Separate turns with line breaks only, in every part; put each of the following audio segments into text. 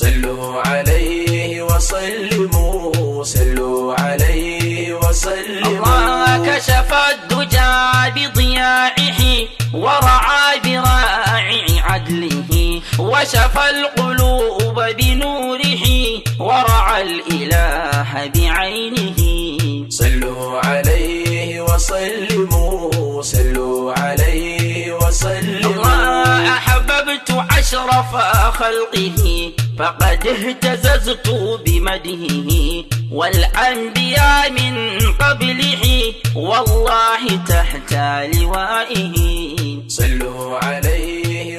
صلوا عليه وسلموا صلوا عليه وسلموا
الله كشف الدجى بضياعه ورعى براعي عدله وشفى القلوب بنوره ورعى الإله بعينه
صلوا عليه وسلموا صلوا عليه وسلموا
الله أحببت أشرف خلقه فقد اهتززت بمدهه والأنبياء من قبله والله تحت لوائه
صلوا عليه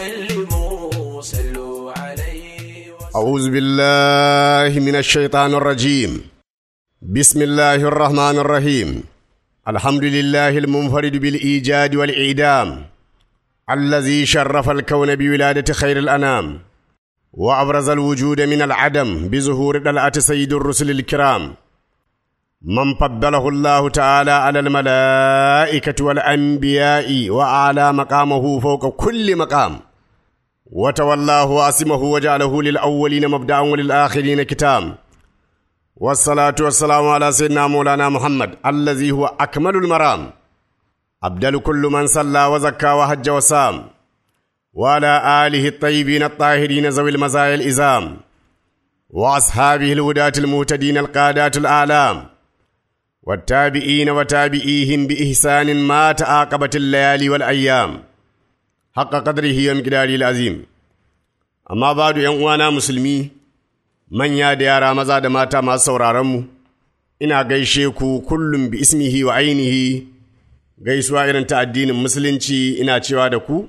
وسلموا صلوا عليه وسلموا
أعوذ بالله من الشيطان الرجيم بسم الله الرحمن الرحيم الحمد لله المنفرد بالإيجاد والإعدام الذي شرف الكون بولادة خير الأنام وأبرز الوجود من العدم بظهور دلعة سيد الرسل الكرام من فضله الله تعالى على الملائكة والأنبياء وأعلى مقامه فوق كل مقام وتولاه واسمه وجعله للأولين مبدأ وللآخرين كتام والصلاة والسلام على سيدنا مولانا محمد الذي هو أكمل المرام أبدل كل من صلى وزكى وحج وسام وعلى آله الطيبين الطاهرين ذوي المزايا الإزام وأصحابه الهداة المهتدين القادات الأعلام والتابعين وتابعيهم بإحسان ما تعاقبت الليالي والأيام حق قدره ومقداره العظيم amma badu ‘yan uwana musulmi manya da yara maza da mata masu sauraronmu ina gaishe ku kullum bi ismihi wa ainihi gaisuwa irin ta addinin musulunci ina cewa da ku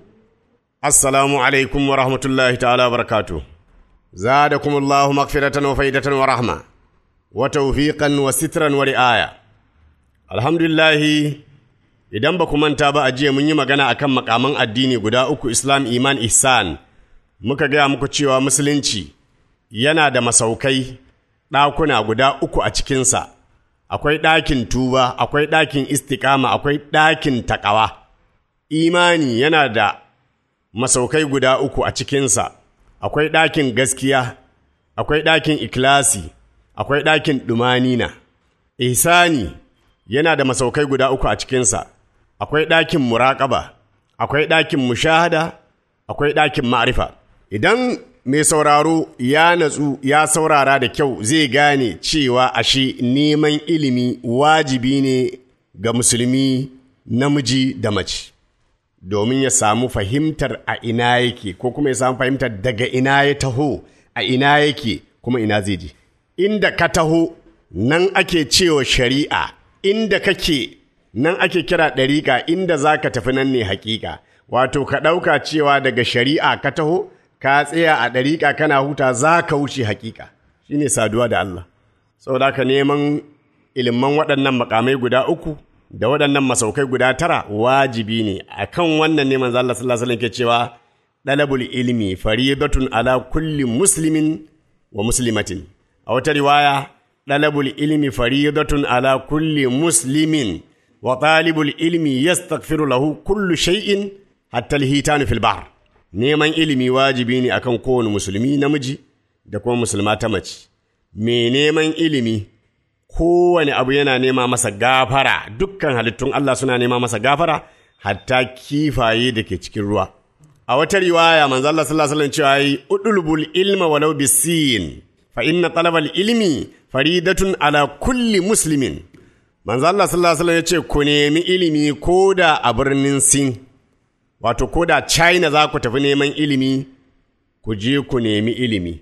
assalamu alaikum wa rahmatullahi ta'ala barakatu zadakum Allahu maghfiratan wa faidatan wa rahma wa tawfiqan wa sitran wa ri'aya alhamdulillahi idan ba ku manta ba a jiya mun yi magana akan makaman addini guda uku islam iman ihsan muka gaya muku cewa musulunci yana da masaukai ɗakuna guda uku a cikinsa akwai ɗakin tuba akwai ɗakin istikama akwai ɗakin taƙawa imani yana da masaukai guda uku a cikinsa akwai ɗakin gaskiya akwai ɗakin ikilasi akwai ɗakin ɗumanina ihsani yana da masaukai guda uku a cikinsa akwai ɗakin muraƙaba akwai ɗakin mushahada akwai ɗakin ma'arifa idan mai sauraro ya natsu ya saurara da kyau zai gane cewa ashe neman ilimi wajibi ne ga musulmi namiji da mace domin ya samu fahimtar a ina yake ko kuma ya samu fahimtar daga ina ya taho a ina yake kuma ina zai je inda ka taho nan ake cewa shari'a inda kake nan ake kira ɗariƙa inda za ka tafi nan ne haƙiƙa wato ka ɗauka cewa daga shari'a ka taho ka tsaya a ɗariƙa kana huta za ka wuce haƙiƙa shine saduwa da Allah saboda ka neman iliman waɗannan makamai guda uku da waɗannan masaukai guda tara wajibi ne akan wannan ne manzo Allah sallallahu alaihi wasallam ke cewa dalabul ilmi faridatun ala kulli muslimin wa muslimatin a wata riwaya dalabul ilmi faridatun ala kulli muslimin wa talibul ilmi yastaghfiru lahu kullu shay'in hatta al-hitanu fil bahr neman ilimi wajibi ne akan kowane musulmi namiji da kuma musulma ta mace me neman ilimi kowane abu yana nema masa gafara dukkan halittun Allah suna nema masa gafara hatta kifaye da ke cikin ruwa a wata riwaya manzo Allah sallallahu alaihi wasallam cewa yi udulbul ilma walau bisin fa inna talabal ilmi faridatun ala kulli muslimin manzo Allah sallallahu alaihi wasallam ya ce ku nemi ilimi koda a birnin Sin wato ko da China za ku tafi neman ilimi, ku je ku nemi ilimi,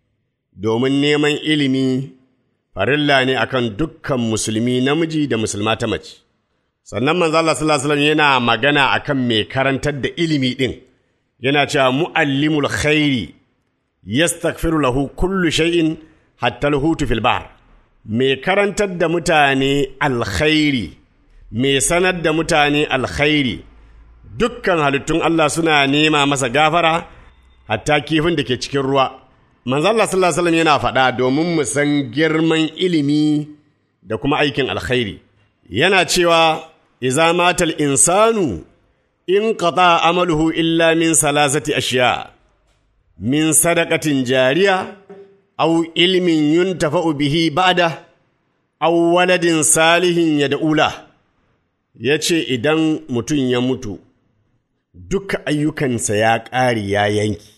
domin neman ilimi farilla ne akan dukkan musulmi namiji da musulma ta mace. Sannan manzo Allah sallallahu alaihi wasallam yana magana akan mai karantar da ilimi din, yana cewa muallimul khairi yastaghfiru lahu kullu shay'in hatta al-hutu fil bahr. Mai karantar da mutane alkhairi, mai sanar da mutane alkhairi. dukkan halittun Allah suna nema masa gafara hatta kifin da ke cikin ruwa. Manzo Allah sallallahu alaihi wasallam yana faɗa domin mu san girman ilimi da kuma aikin alkhairi. Yana cewa iza matal insanu in qata amaluhu illa min salasati ashiya min sadakatin jariya au ilmin yuntafa'u bihi ba'da au waladin salihin ya da'ula ya ce idan mutum ya mutu duka ayyukansa ya ƙare ya yanki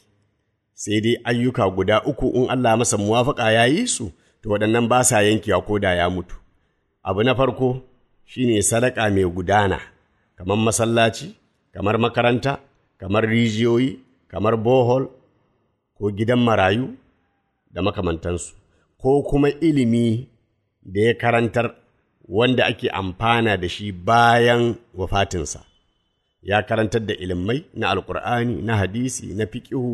sai dai ayyuka guda uku in Allah masa muwafaƙa ya yi su to waɗannan ba sa yankewa ko da ya mutu abu na farko shine sadaka mai gudana kamar masallaci kamar makaranta kamar rijiyoyi kamar bohol ko gidan marayu da makamantansu ko kuma ilimi da ya karantar wanda ake amfana da shi bayan wafatinsa ya karantar da ilimai na alkur'ani na hadisi na fiƙihu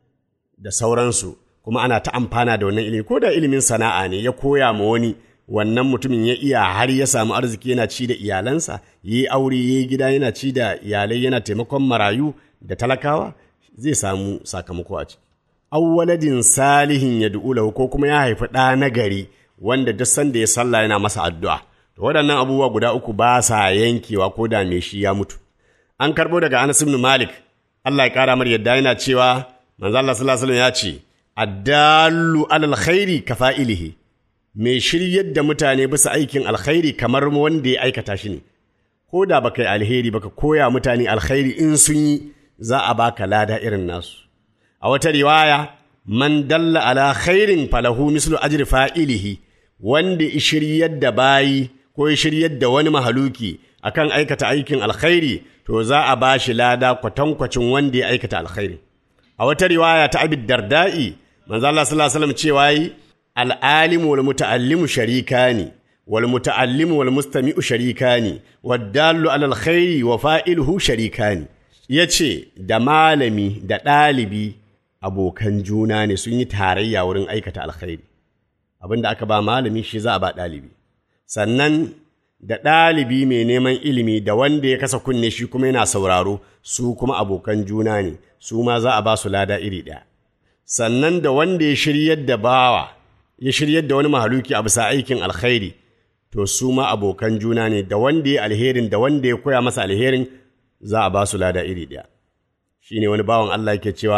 da sauransu kuma ana ta amfana da wannan ilimi ko da ilimin sana'a ne ya koya ma wani wannan mutumin ya iya har ya samu arziki yana ci da iyalansa yi aure yi gida yana ci da iyalai yana taimakon marayu da talakawa zai samu sakamako a ciki awwaladin salihin ya du'ulahu ko kuma ya haifi ɗa na gari wanda duk sanda ya sallah yana masa addu'a to waɗannan abubuwa guda uku ba sa yankewa ko da me shi ya mutu an karɓo daga Anas ibn Malik Allah ya ƙara mar yadda yana cewa manzo Allah sallallahu alaihi wasallam ya ce addallu alal khairi kafa'ilihi mai shiryar da mutane bisa aikin alkhairi kamar wanda ya aikata shi ne ko da baka yi alheri baka koya mutane alkhairi in sun yi za a baka lada irin nasu a wata riwaya man dalla ala khairin falahu mislu ajri fa'ilihi wanda ya shiryar da bayi ko ya shiryar da wani mahaluki akan aikata aikin alkhairi to za a ba shi lada kwatankwacin wanda ya aikata alkhairi a wata riwaya ta abid darda'i manzo Allah sallallahu alaihi wasallam cewa yi al'alimu wal muta'allimu sharikani wal muta'allimu wal mustami'u sharikani wad dallu alal khairi wa fa'iluhu sharikani yace da malami da ɗalibi abokan juna ne sun yi tarayya wurin aikata alkhairi abinda aka ba malami shi za a ba ɗalibi sannan da ɗalibi mai neman ilimi da wanda ya kasa kunne shi kuma yana sauraro su kuma abokan juna ne su ma za a ba su lada iri ɗaya sannan da wanda ya shiryar da bawa ya shiryar da wani mahaluki a bisa aikin alkhairi to su ma abokan juna ne da wanda ya alherin da wanda ya koya masa alherin za a ba su lada iri ɗaya shi ne wani bawan Allah yake cewa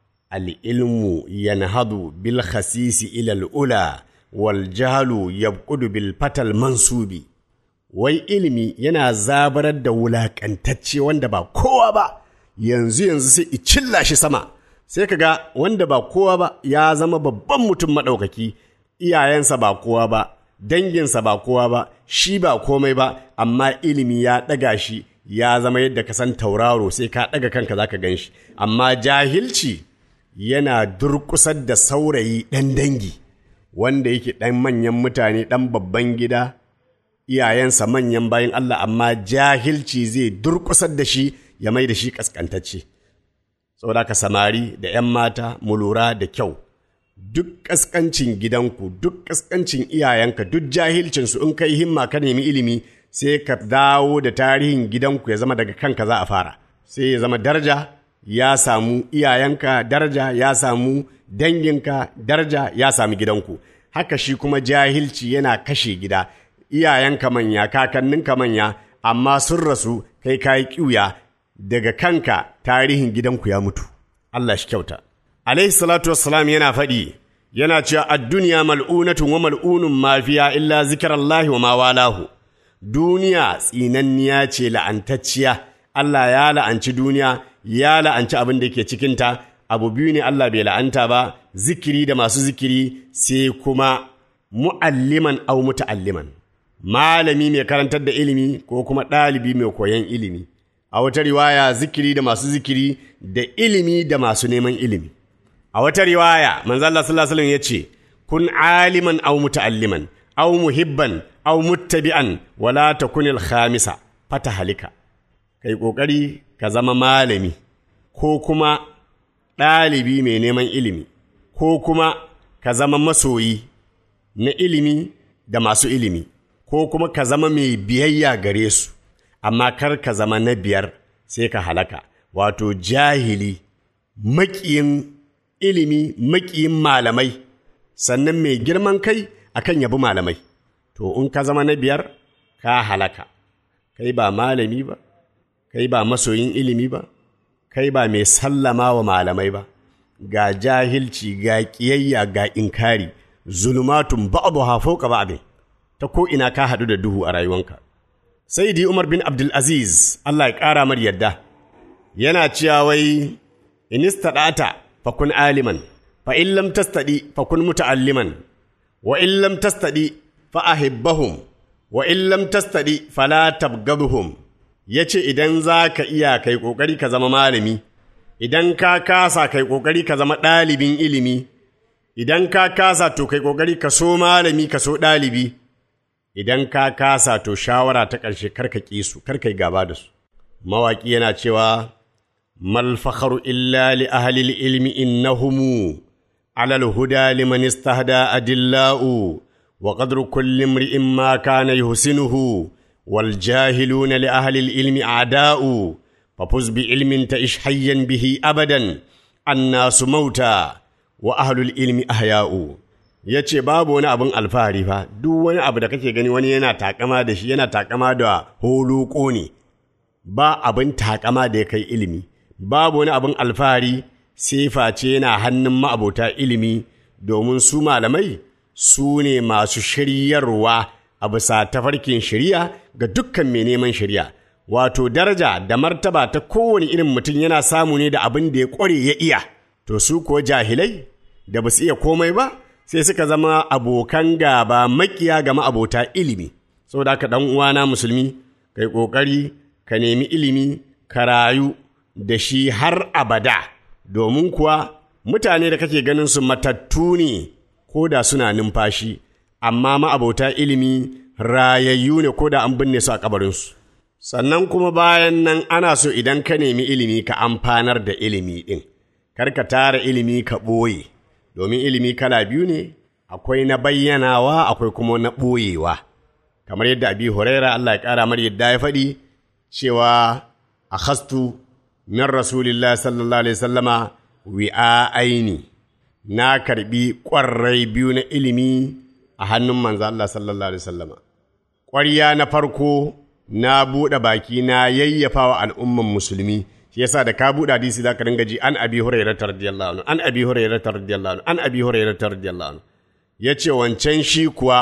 al'ilmu yanhadu bil khasisi ilal ula wal jahalu yabqudu bil fatal mansubi wai ilimi yana zabarar da wulaƙantacce wanda ba kowa ba yanzu yanzu sai cilla shi sama sai ka ga wanda ba kowa ba ya zama babban mutum maɗaukaki iyayensa ba kowa ba danginsa ba kowa ba shi ba komai ba amma ilimi ya ɗaga shi ya zama yadda ka san tauraro sai ka ɗaga kanka za ka gan shi amma jahilci yana durƙusar da saurayi ɗan dangi wanda yake ɗan manyan mutane ɗan babban gida iyayensa manyan bayan Allah amma jahilci zai durƙusar da shi ya mai da shi ƙasƙantacce. Saboda ka samari da ‘yan mata mu lura da kyau, duk ƙasƙancin gidanku, duk ƙasƙancin iyayenka, duk jahilcinsu in kai himma ka nemi ilimi sai ka dawo da tarihin gidanku ya zama daga kanka za a fara. Sai ya zama daraja ya samu iyayenka daraja ya samu danginka daraja ya sami gidanku. Haka shi kuma jahilci yana kashe gida. iyayenka manya, kakanninka manya, amma sun rasu kai kayi ƙiuya daga kanka tarihin gidanku ya mutu. Allah shi kyauta. Alaihi salatu wassalam yana faɗi, yana cewa ad-duniya mal'unatun wa mal'unun mafiya illa zikirallahi wa ma walahu. Duniya tsinanniya ce la'antacciya, Allah ya la'anci duniya, ya la'anci abin da ke cikinta, abu biyu ne Allah bai la'anta ba, zikiri da masu zikiri sai kuma mu'alliman au muta'alliman. malami mai karantar da ilimi ko kuma ɗalibi mai koyon ilimi a wata riwaya zikiri da masu zikiri da ilimi da masu neman ilimi a wata riwaya manzo Allah sallallahu alaihi ya ce kun aliman aw muta'alliman aw muhibban aw muttabi'an wala takunil khamisa fata halika kai kokari ka zama malami ko kuma ɗalibi mai neman ilimi ko kuma ka zama masoyi na ilimi da masu ilimi ko kuma ka zama mai biyayya gare su, amma kar ka zama na biyar sai ka halaka, wato jahili, maƙiyin ilimi, maƙiyin malamai, sannan mai girman kai akan yabi malamai. To, in ka zama na biyar, ka halaka, kai ba malami ba, kai ba masoyin ilimi ba, kai ba mai sallama wa malamai ba, ga jahilci ga ƙiyayya ga inkari zulumatun ba'adu hafo ka ba'adin ta ko ina ka haɗu da duhu a rayuwanka sai di umar bin abdulaziz allah ya ƙara mar yadda yana cewa wai inistaɗata fakun aliman fa in lam tastaɗi fakun muta'alliman wa in lam tastaɗi fa ahibbahum wa in lam tastaɗi fala tabgaduhum yace idan za ka iya kai ƙoƙari ka zama malami idan ka kasa kai ƙoƙari ka zama ɗalibin ilimi idan ka kasa to kai ƙoƙari ka so malami ka so ɗalibi idan ka kasa to shawara ta ƙarshe karka ƙi su karka yi gaba da su mawaƙi yana cewa mal fakharu illa li ahli ilmi innahumu ala al-huda liman istahda adillau wa qadru kulli imri'in ma kana yuhsinuhu wal jahiluna li ahli ilmi a'da'u fafuz bi ilmin ta'ish hayyan bihi abadan annasu mauta wa ahlul ilmi ahya'u ya ce babu wani abin alfahari fa duk wani abu da kake gani wani yana takama da shi yana takama da holoko ne ba abin takama da ya kai ilimi babu wani abin alfahari sai face yana hannun ma'abota ilimi domin su malamai su ne masu shiryarwa a bisa tafarkin shirya ga dukkan mai neman shirya wato daraja da martaba ta kowane irin mutum yana samu ne da abin da ya ƙware ya iya to su kuwa jahilai da ba su iya komai ba sai suka zama abokan gaba makiya ga ma'abota ilimi saboda haka dan uwana musulmi kai kokari ka nemi ilimi ka rayu da shi har abada domin kuwa mutane da kake ganin su matattu ne ko da suna numfashi amma ma'abota ilimi rayayyu ne ko da an binne su a kabarinsu sannan kuma bayan nan ana so idan ka nemi ilimi ka amfanar da ilimi ɗin kar ka tara ilimi ka ɓoye domin ilimi kala biyu ne akwai na bayyanawa akwai kuma na ɓoyewa kamar yadda abi huraira Allah ya ƙara mar yadda ya faɗi cewa a hastu min rasulillah sallallahu alaihi sallama wi'a aini na karbi ƙwarrai biyu na ilimi a hannun manzo Allah sallallahu alaihi sallama ƙwarya na farko na buɗe baki na yayyafa wa al'umman musulmi shi yasa da ka buɗe hadisi za ka dinga ji an abi hurairah radiyallahu anhu an abi hurairah radiyallahu anhu an abi hurairah radiyallahu anhu yace wancan shi kuwa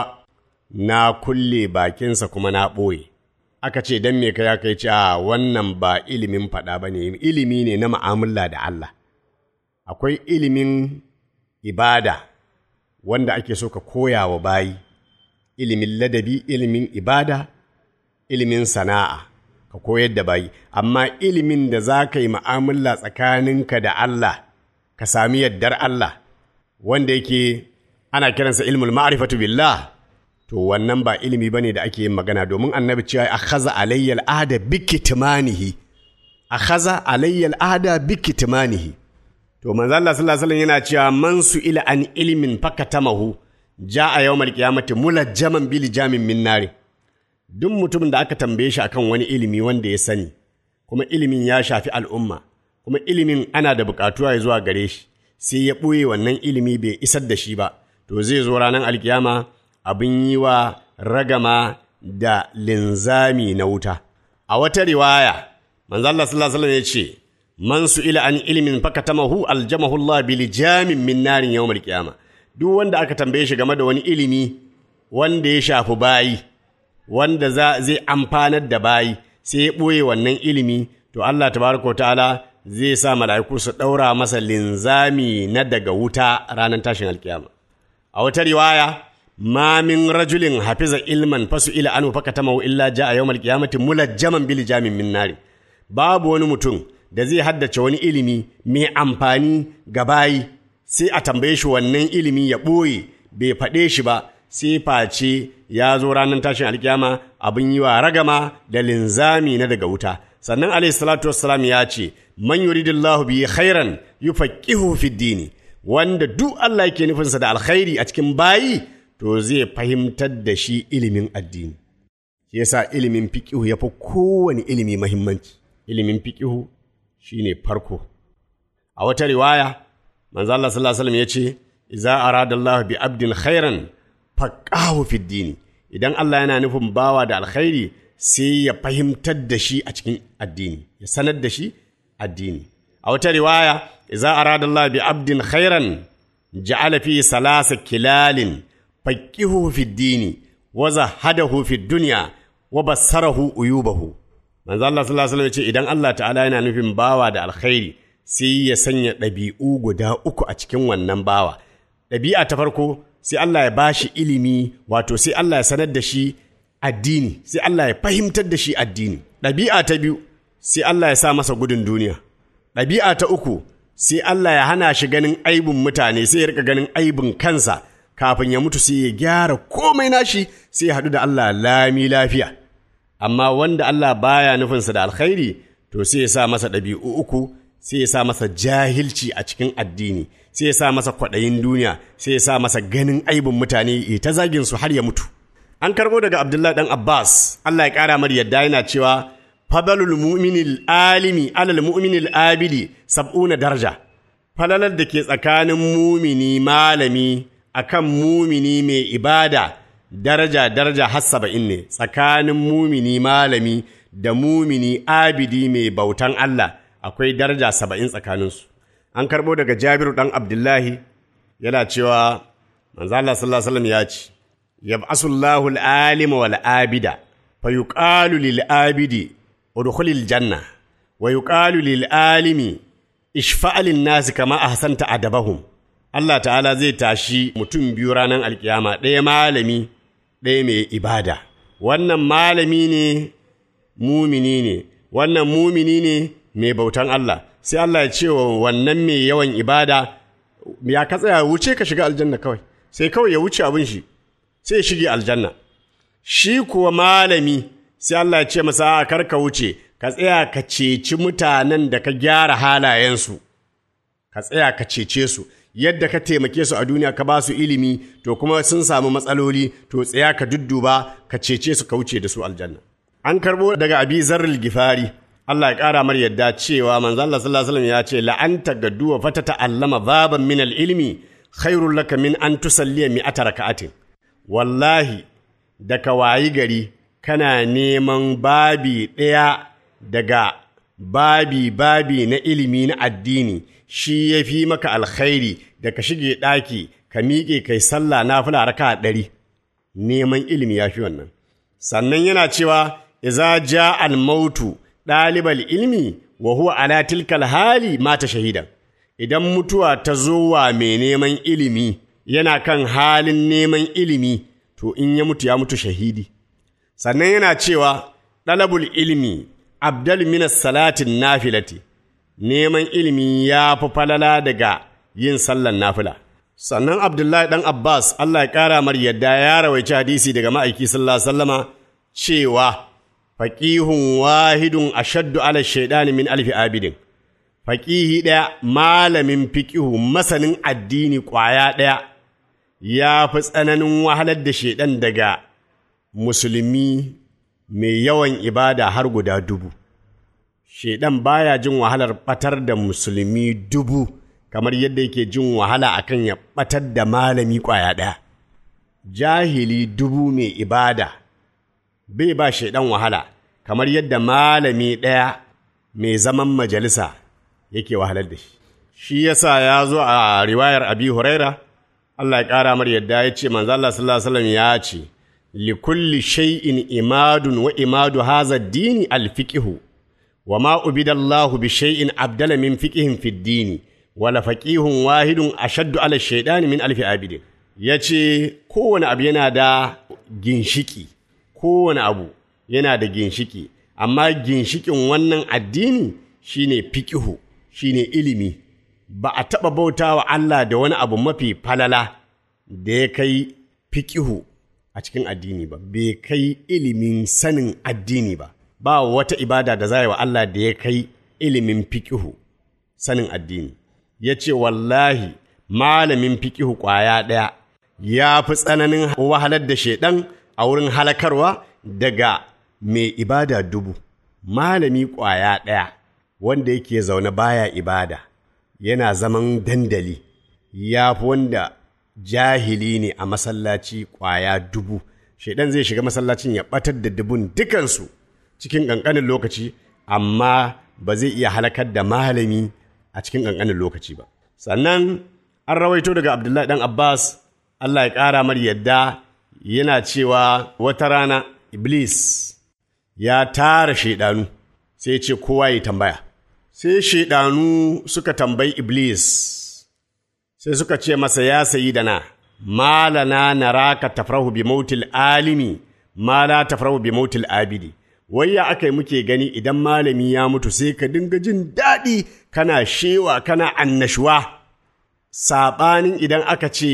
na kulle bakinsa kuma na ɓoye aka ce dan me kai kai ce a wannan ba ilimin faɗa ba ne ilimi ne na mu'amala da Allah akwai ilimin ibada wanda ake so ka koya wa bayi ilimin ladabi ilimin ibada ilimin sana'a ka koyar da bayi amma ilimin da za ka yi mu'amala tsakaninka da Allah ka sami yardar Allah wanda yake ana kiransa ilmul ma'rifatu billah to wannan ba ilimi bane da ake yin magana domin annabi cewa akhaza alayya al'ada bi kitmanihi akhaza alayya al'ada bi kitmanihi to manzo Allah sallallahu alaihi wasallam yana cewa man su ila an ilmin fakatamahu ja'a yawmal qiyamati mulajjaman bil jamin min nari duk mutumin da aka tambaye shi akan wani ilimi wanda ya sani kuma ilimin ya shafi al'umma kuma ilimin ana da bukatuwa ya zuwa gare shi sai ya ɓoye wannan ilimi bai isar da shi ba to zai zo ranar alkiyama abin yi wa ragama da linzami na wuta a wata riwaya manzo Allah sallallahu alaihi ya ce man su ila an ilimin fakatamahu aljamahu Allah bil jamin min narin yawmal qiyama duk wanda aka tambaye shi game da wani ilimi wanda ya shafi bayi wanda za zai amfanar da bayi sai ya ɓoye wannan ilimi to Allah tabaraka ta'ala zai sa mala'iku su ɗaura masa linzami na daga wuta ranar tashin alkiyama a wata riwaya ma min rajulin hafiza ilman fasu ila anu fakatamahu illa ja'a yawmal qiyamati mulajjaman bil jamin min nari babu wani mutum da zai haddace wani ilimi mai amfani ga bayi sai a tambaye shi wannan ilimi ya ɓoye bai faɗe shi ba sai face ya zo ranar tashin alkiyama abin yi wa ragama da linzami na daga wuta sannan alayhi salatu wassalam ya ce man yuridillahu bi khairan yufaqihu fi dini wanda duk Allah yake nufinsa da alkhairi a cikin bayi to zai fahimtar da shi ilimin addini shi yasa ilimin fiqihu yafi kowane ilimi muhimmanci ilimin fiqihu shine farko a wata riwaya manzo Allah sallallahu alaihi wasallam yace idza aradallahu bi abdin khairan faƙahu fiddini idan Allah yana nufin bawa da alkhairi sai ya fahimtar da shi a cikin addini ya sanar da shi addini a wata riwaya idza arada Allah bi abdin khairan ja'ala fi salasa kilalin faqihu fi dini wa zahadahu fi dunya wa bassarahu uyubahu manzo Allah sallallahu alaihi wasallam ce idan Allah ta'ala yana nufin bawa da alkhairi sai ya sanya ɗabi'u guda uku a cikin wannan bawa ɗabi'a ta farko sai Allah ya bashi ilimi wato sai Allah ya sanar da shi addini sai Allah ya fahimtar da shi addini ɗabi'a ta biyu sai Allah ya sa masa gudun duniya ɗabi'a ta uku sai Allah ya hana shi ganin aibin mutane sai ya rika ganin aibin kansa kafin ya mutu sai ya gyara komai nashi sai ya haɗu da Allah lami lafiya amma wanda Allah baya nufinsa da alkhairi to sai ya sa masa ɗabi'u uku sai ya sa masa jahilci a cikin addini sai ya sa masa kwaɗayin duniya sai ya sa masa ganin aibin mutane ya ta zagin su har ya mutu an karɓo daga Abdullahi dan Abbas Allah ya ƙara mar yadda yana cewa fadalul mu'minil alimi alal mu'minil abidi sab'una daraja falalar da ke tsakanin mumini malami akan mumini mai ibada daraja daraja har saba'in ne tsakanin mumini malami da mumini abidi mai bautan Allah akwai daraja saba'in tsakaninsu an karɓo daga jabiru ɗan abdullahi yana cewa manzo Allah sallallahu alaihi wasallam ya ce yab'asullahu al-alima wal abida fa yuqalu lil abidi udkhulil janna wa yuqalu lil alimi ishfa' lin nasi kama ahsanta adabahum Allah ta'ala zai tashi mutum biyu ranar alkiyama ɗaya malami ɗaya mai ibada wannan malami ne mumini ne wannan mumini ne mai bautan Allah sai Allah ya ce wa wannan mai yawan ibada ya ka tsaya wuce ka shiga aljanna kawai sai kawai ya wuce abin shi sai ya shige aljanna shi kuwa malami sai Allah ya ce masa a kar ka wuce ka tsaya ka ceci mutanen da ka gyara halayensu ka tsaya ka cece su yadda ka taimake su a duniya ka ba su ilimi to kuma sun samu matsaloli to tsaya ka dudduba ka cece su ka wuce da su aljanna an karbo daga abi zarril gifari Allah ya ƙara mar yadda cewa manzo Allah sallallahu alaihi wasallam ya ce la'anta gadduwa fata ta'allama baban min al-ilmi khairul laka min an tusalliya mi'ata raka'atin wallahi da ka wayi gari kana neman babi ɗaya daga babi babi na ilimi na addini shi ya fi maka alkhairi da ka shige ɗaki ka miƙe kai sallah na fula raka ɗari neman ilimi ya fi wannan sannan yana cewa iza ja al-mautu ɗalibal ilmi wa huwa ala tilkal hali mata shahidan idan mutuwa ta zo wa mai neman ilimi yana kan halin neman ilimi to in ya mutu ya mutu shahidi sannan yana cewa ɗalabul ilmi abdal minas salatin nafilati neman ilimi ya fi falala daga yin sallan nafila sannan abdullahi ɗan abbas allah ya ƙara mar yadda ya rawaici hadisi daga ma'aiki sallallahu alaihi wasallama cewa faƙihun wahidun ashaddu ala shaidani min alfi abidin faƙihi ɗaya malamin fiƙihu masanin addini ƙwaya ɗaya ya fi tsananin wahalar da shaidan daga musulmi mai yawan ibada har guda dubu shaidan baya jin wahalar ɓatar da musulmi dubu kamar yadda yake jin wahala akan ya ɓatar da malami ƙwaya ɗaya jahili dubu mai ibada bai ba shaidan wahala kamar yadda malami ɗaya mai zaman majalisa yake wahalar da shi shi yasa ya zo a riwayar abi huraira Allah ya ƙara mar yadda ya ce manzo Allah sallallahu alaihi wasallam ya ce li kulli shay'in imadun wa imadu hadha ad-dini al-fiqhu wa ma ubida Allah bi shay'in abdala min fiqhin fi ad-dini wa la faqihun wahidun ashaddu ala shaytani min alfi abidin yace kowane abu yana da ginshiki kowane abu yana da ginshiki amma ginshikin wannan addini shine fiqihu shine ilimi ba a taɓa bauta wa Allah da wani abu mafi falala da ya kai fiƙihu a cikin addini ba, bai kai ilimin sanin addini ba, ba wata ibada da za wa Allah da ya kai ilimin fiƙihu sanin addini. Ya ce, Wallahi, malamin fiƙihu ƙwaya ɗaya ya fi tsananin wahalar da shaiɗan a wurin halakarwa daga mai ibada dubu. Malami ƙwaya ɗaya wanda yake zaune baya ibada. yana zaman dandali ya fi wanda jahili ne a masallaci ƙwaya dubu shaidan zai shiga masallacin ya ɓatar da dubun dukansu cikin ƙanƙanin lokaci amma ba zai iya halakar da malami a cikin ƙanƙanin lokaci ba sannan an rawaito daga abdullahi ɗan abbas allah ya ƙara mar yadda yana cewa wata rana iblis ya tara shaidanu sai ce kowa ya tambaya sai shaidanu suka tambayi iblis sai suka ce masa ya sayi da na malana naraka tafrahu bi mautil alimi ma la tafrahu bi mautil abidi wai ya aka yi muke gani idan malami ya mutu sai ka dinga jin daɗi kana shewa kana annashuwa saɓanin idan aka ce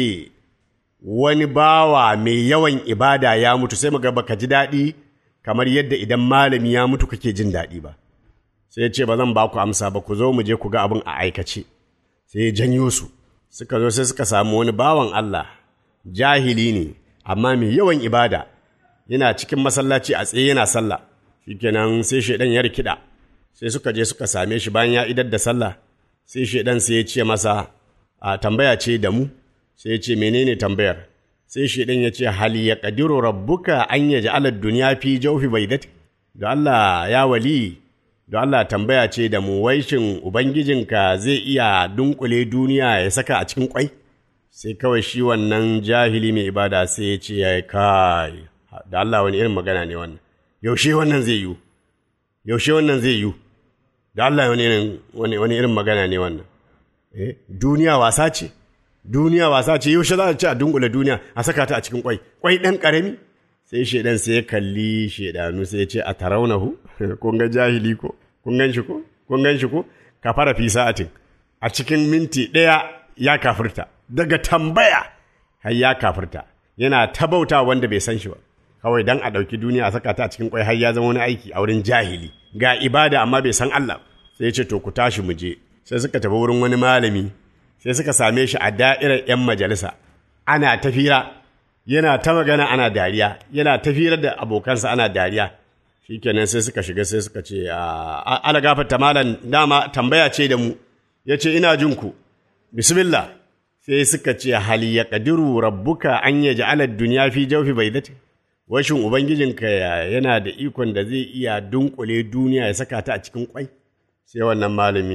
wani bawa mai yawan ibada ya mutu sai muga baka ji daɗi kamar yadda idan malami ya mutu kake jin daɗi ba sai ya ce ba zan ba ku amsa ba ku zo mu je ku ga abin a aikace sai ya janyo su suka zo sai suka samu wani bawan Allah jahili ne amma mai yawan ibada yana cikin masallaci a tsaye yana sallah shikenan sai shaidan ya rikida sai suka je suka same shi bayan ya idar da sallah sai shaidan sai ya ce masa a tambaya ce da mu sai ya ce menene tambayar sai shaidan ya ce hal ya qadiru rabbuka an yaj'ala ad-dunya fi jawfi baydati da Allah ya wali da Allah tambaya ce da mu wai shin ubangijinka zai iya dunkule duniya ya saka a cikin kwai sai kawai shi wannan jahili mai ibada sai ya ce ya kai da Allah wani irin magana ne wannan yaushe wannan zai yiwu yaushe wannan zai yiwu da Allah wani irin wani, wani irin magana ne wannan eh duniya wasa ce duniya wasa ce yaushe za a ci a dunkule duniya a saka ta a cikin kwai kwai dan karami sai shedan sai ya kalli shedanu sai ya ce a taraunahu kun ga jahili ko kun gan shi ko kun gan shi ko ka fara fi sa'atin a cikin minti ɗaya ya kafirta daga tambaya har ya kafirta yana tabauta wanda bai san shi ba kawai dan a ɗauki duniya a saka ta a cikin kwai har ya zama wani aiki a wurin jahili ga ibada amma bai san Allah sai ya ce to ku tashi mu je sai suka tafi wurin wani malami sai suka same shi a da'irar 'yan majalisa ana tafira yana ta magana ana dariya yana tafirar da abokansa ana dariya shikenan sai suka shiga sai suka ce ala gafarta malam dama tambaya ce da mu ya ce ina jin ku bismillah sai suka ce hal ya kadiru rabbuka an ya ja'ala duniya fi jawfi baidati washin ubangijinka yana da ikon da zai iya dunkule duniya ya saka ta a cikin kwai sai wannan malami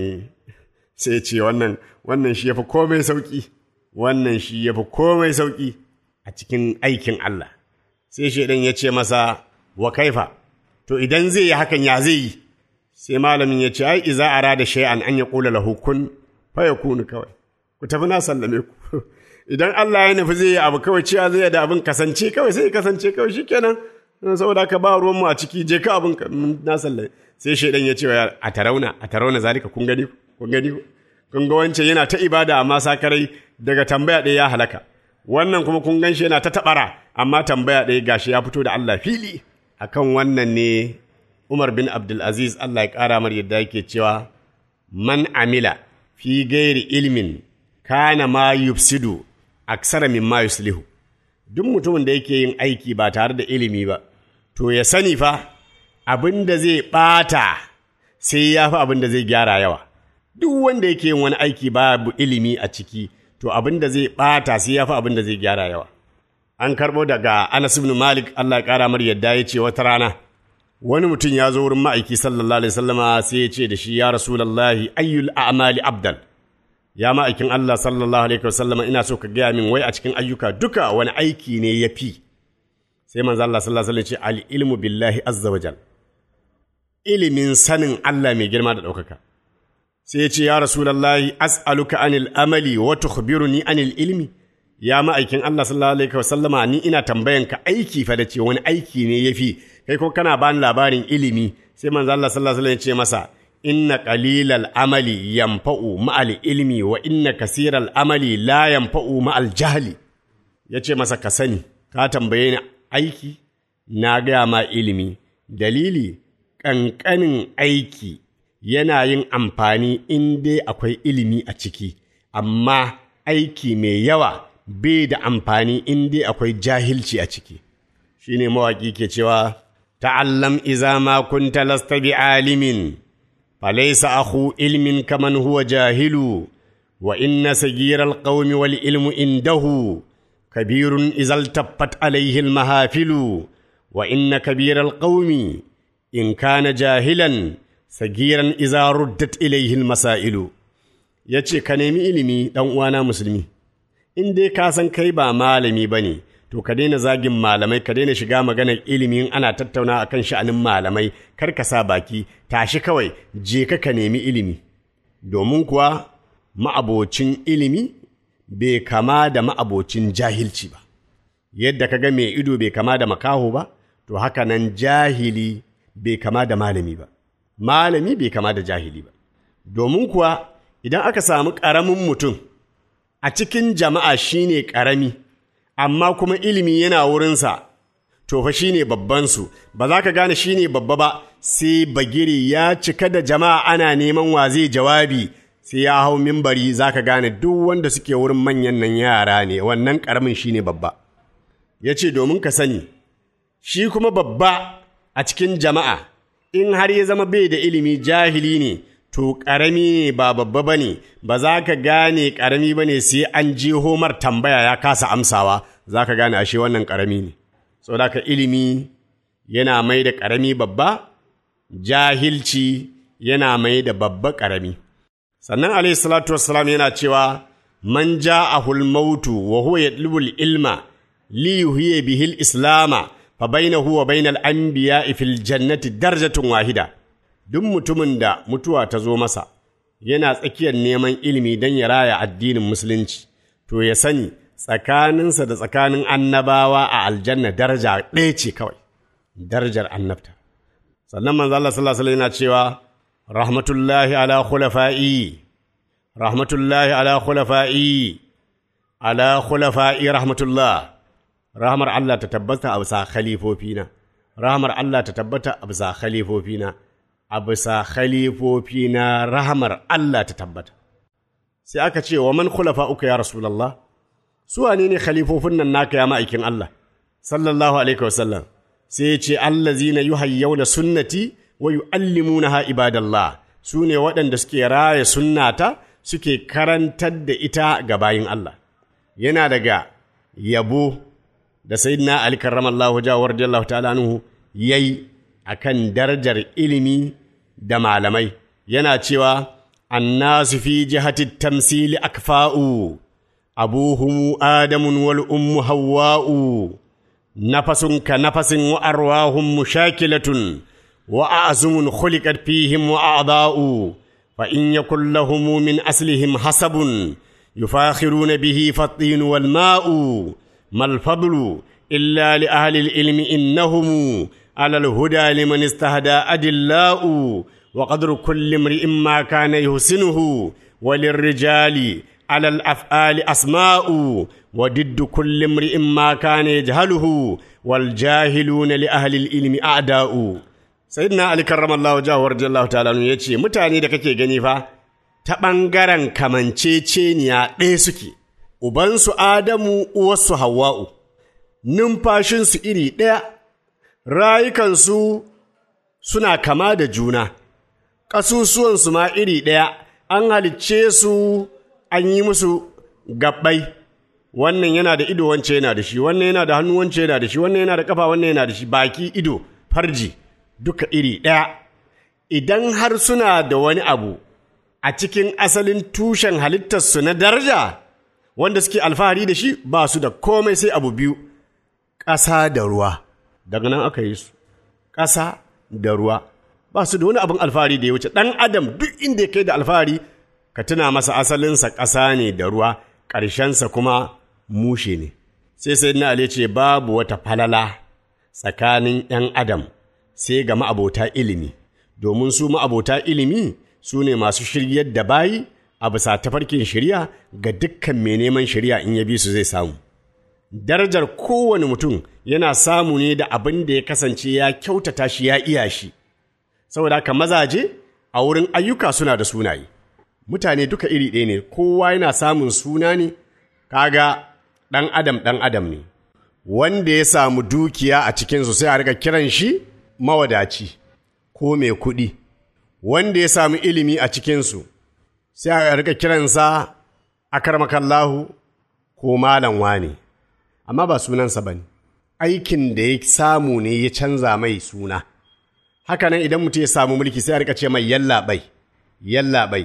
sai ce wannan wannan shi yafi komai sauki wannan shi yafi komai sauki a cikin aikin Allah sai shaidan ya ce masa wa kaifa to idan zai yi hakan ya zai yi sai malamin ya ce ai iza arada shay'an an yaqula lahu kun fa yakunu kawai ku tafi na sallame ku idan Allah ya nufi zai yi abu kawai cewa zai da abin kasance kawai sai kasance kawai shikenan saboda ka ba ruwan mu a ciki je ka abin na sallame sai shaidan ya ce a tarauna a tarauna zalika kun gani kun gani kun ga wancan yana ta ibada amma sakarai daga tambaya ɗaya ya halaka wannan kuma kun gan shi yana ta taɓara amma tambaya ɗaya gashi ya fito da Allah fili akan wannan ne Umar bin Abdulaziz Allah ya ƙara mar yadda yake cewa man amila fi gairi ilmin kana ma yufsidu aksara min ma yuslihu duk mutumin da yake yin aiki ba tare da ilimi ba to ya sani fa abin da zai ɓata sai ya fi abin da zai gyara yawa duk wanda yake yin wani aiki babu ilimi a ciki to abin da zai ɓata sai ya fi abin da zai gyara yawa. An karɓo daga Anas ibn Malik Allah ya ƙara mar yadda ya ce wata rana wani mutum ya zo wurin ma'aiki sallallahu alaihi wasallama sai ya ce da shi ya rasulallahi ayyul a'mali abdal ya ma'aikin Allah sallallahu alaihi wasallama ina so ka gaya min wai a cikin ayyuka duka wani aiki ne ya fi sai manzo Allah sallallahu alaihi wasallam ce al ilmu billahi azza wajal ilimin sanin Allah mai girma da ɗaukaka sai ya ce ya rasulallahi as'aluka anil amali wa tukhbiruni anil ilmi ya ma'aikin Allah sallallahu alaihi wasallama ni ina tambayan ka aiki fa da ce wani aiki ne yafi kai ko kana bani labarin ilimi sai manzo Allah sallallahu alaihi wasallam ya ce masa inna qalilal amali yanfa'u ma'al ilmi wa inna kasiral amali la yanfa'u ma'al jahli yace masa ka sani ka tambaye ni aiki na gaya ma ilimi dalili ƙanƙanin aiki yana yin amfani in dai akwai ilimi a ciki, amma aiki mai yawa bai da amfani in dai akwai jahilci a ciki. Shi ne mawaƙi ke cewa, Ta'allam iza ma kunta lasta bi alimin, falaisa ahu ilmin kaman huwa jahilu, wa inna sagiral qaumi wal ilmu indahu, kabirun izal taffat alaihi mahafilu, wa inna kabiral qaumi in kana jahilan sagiran iza ruddat ilaihi masailu ya ce ka nemi ilimi ɗan uwana musulmi in dai ka san kai ba malami ba ne to ka daina zagin malamai ka daina shiga maganar ilimi in ana tattauna akan sha'anin malamai kar ka sa baki tashi kawai je ka ka nemi ilimi domin kuwa ma'abocin ilimi bai kama da ma'abocin jahilci ba yadda ka ga mai ido bai kama da makaho ba to haka nan jahili bai kama da malami ba malami bai kama da jahili ba domin kuwa idan aka samu ƙaramin mutum a cikin jama'a shine ƙarami amma kuma ilimi yana wurinsa to fa shine babbansu ba za ka gane shine babba ba sai bagiri ya cika da jama'a ana neman wa zai jawabi sai ya hau mimbari za ka gane duk wanda suke wurin manyan nan yara ne wannan ƙaramin shine babba ya ce domin ka sani shi kuma babba a cikin jama'a in har ya zama bai da ilimi jahili ne to ƙarami ne ba babba ba ne ba za ka gane ƙarami ba ne sai an je homar tambaya ya kasa amsawa za ka gane ashe wannan ƙarami ne saboda ka ilimi yana mai da ƙarami babba jahilci yana mai da babba ƙarami sannan alayhi salatu wassalam yana cewa man ja'ahul mautu wa huwa yatlubul ilma li yuhyiya bihil islama fa bainahu wa bainal anbiya'i fil jannati darajatun wahida duk mutumin da mutuwa ta zo masa yana tsakiyar neman ilimi don ya raya addinin musulunci to ya sani tsakaninsa da tsakanin annabawa a aljanna daraja ɗaya ce kawai darajar annabta sannan manzo Allah sallallahu alaihi yana cewa rahmatullahi ala khulafa'i rahmatullahi ala khulafa'i ala khulafa'i rahmatullah rahmar Allah ta tabbata a bisa khalifofina rahmar Allah ta tabbata a bisa khalifofina a bisa khalifofina rahmar Allah ta tabbata sai aka ce wa man khulafa uka ya rasulullah su wane ne khalifofin nan naka ya ma'aikin Allah sallallahu alaihi wasallam sai ya ce allazina yuhayyawna sunnati wa yu'allimunaha ibadallah su ne waɗanda suke raya sunnata suke karantar da ita ga bayin Allah yana daga yabo da sayyidina Ali karramallahu jawar radiyallahu ta'ala anhu yayi akan darajar ilimi da malamai yana cewa annasu fi jihati tamsili akfa'u abuhum adamun wal ummu hawwa'u nafasun ka nafasin wa arwahum mushakilatun wa a'zumun khuliqat fihim wa a'da'u fa in yakul lahum min aslihim hasabun yufakhiruna bihi fatin wal ma'u mal fadlu illa li ahli al ilmi innahum على الهدى لمن استهدى أدلاء وقدر كل امرئ ما كان يحسنه وللرجال على الأفعال أسماء وضد كل امرئ ما كان يجهله والجاهلون لأهل العلم أعداء سيدنا علي كرم الله وجهه ورضي الله تعالى عنه yace mutane da kake gani fa ta ɓangaren kamanceceniya ɗaya suke ubansu Adamu uwarsu Hawwa'u numfashinsu iri ɗaya rayukansu suna kama da juna, ƙasusuwansu ma iri ɗaya, an halicce su an yi musu gabbai, wannan yana da ido wance yana da shi, wannan yana da hannu wance yana da shi, wannan yana da ƙafa wannan yana da shi, baki ido, farji, duka iri ɗaya. Idan har suna da wani abu a cikin asalin tushen halittarsu na daraja, wanda suke alfahari da shi ba su da komai sai abu biyu, ƙasa da ruwa. daga nan aka yi su ƙasa da ruwa ba su da wani abin alfahari da ya wuce ɗan adam duk inda ya kai da alfahari ka tuna masa asalinsa ƙasa ne da ruwa ƙarshensa kuma mushe ne sai sai na ale ce babu wata falala tsakanin ‘yan adam sai ga ma'abota ilimi domin su ma'abota ilimi su ne masu shiryar da bayi a bisa tafarkin shirya ga dukkan mai neman shirya in ya bi su zai samu darajar kowane mutum yana samu ne da abin da ya kasance ya kyautata shi ya iya shi saboda haka mazaje a wurin ayyuka suna da sunaye mutane duka iri ɗaya ne kowa yana samun suna ne kaga ɗan adam ɗan adam ne wanda ya samu dukiya a cikinsu sai a riga kiran shi mawadaci ko mai kuɗi wanda ya samu ilimi a cikinsu sai a riga kiransa akarmakallahu ko malam wane amma ba sunansa ba ne aikin da ya samu ne ya canza mai suna haka nan idan mutum ya samu mulki sai a rika ce mai yallaɓai yallaɓai